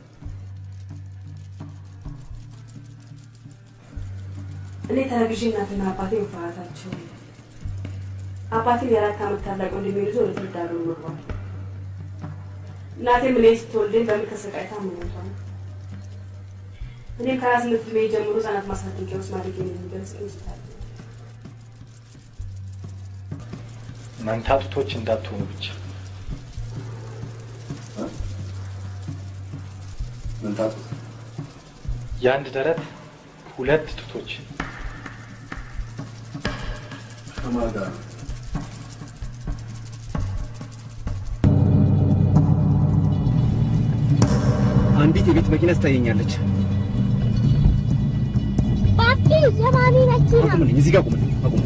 እኔ ተረግዤ እናትና አባቴ መፋታታቸው አባቴን የአራት ዓመት ታላቅ ወንድሜ ይዞ ወደ ትውልድ ሀገሩ ኖሯል። እናቴም እኔ ስትወልደኝ በምን ተሰቃይታ መሞቷ ነው። እኔም ከሀያ ስምንት ዕድሜ ጀምሮ ህጻናት ማሳደጊያ ውስጥ ማደጌን የሚገልጽ ይመስላል። መንታ ጡቶች እንዳትሆኑ ብቻ። መንታ ጡት? የአንድ ደረት ሁለት ጡቶች። ከማን ጋር ነው? አንዲት የቤት መኪና ትታየኛለች። ባቲ ዘማኒ መኪና አቁምልኝ፣ እዚህ ጋር አቁምልኝ፣ አቁም።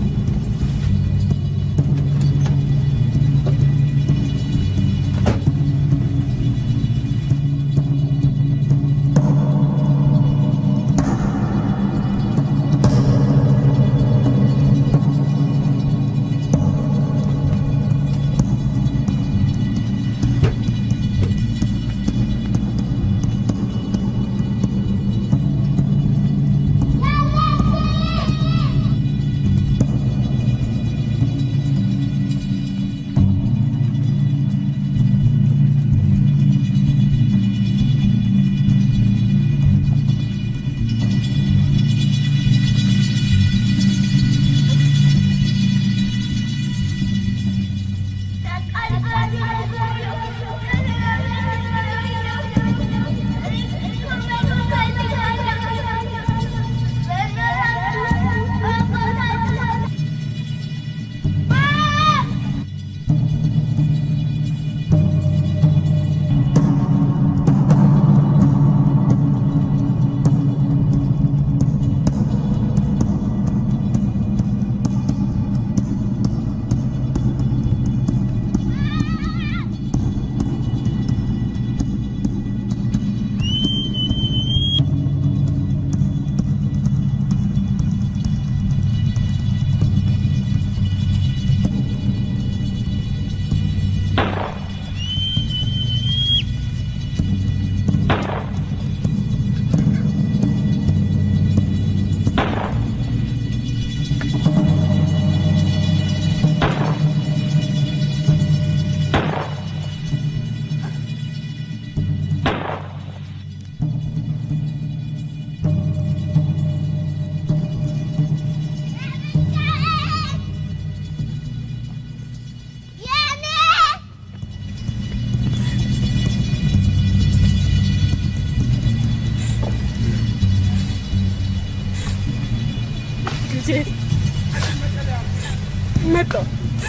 መጣሁ።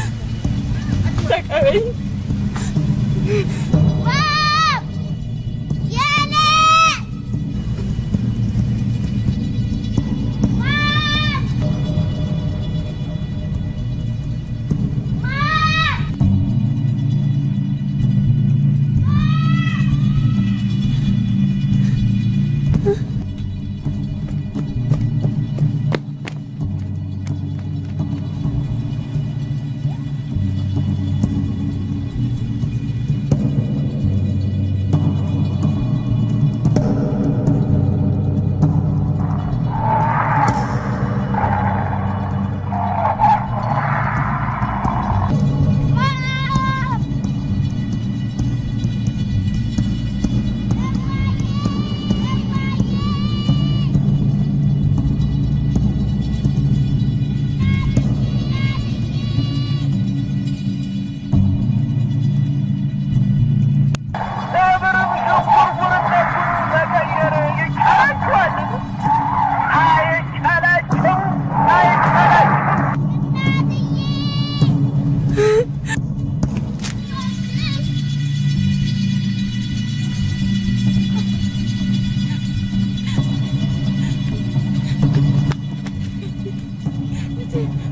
ተቀበይኝ። ነብርም ሽንኩርኩርነቱን መቀየር ይቻላችኋል? አይቻላችሁ፣ አይቻላችሁ። ልጄ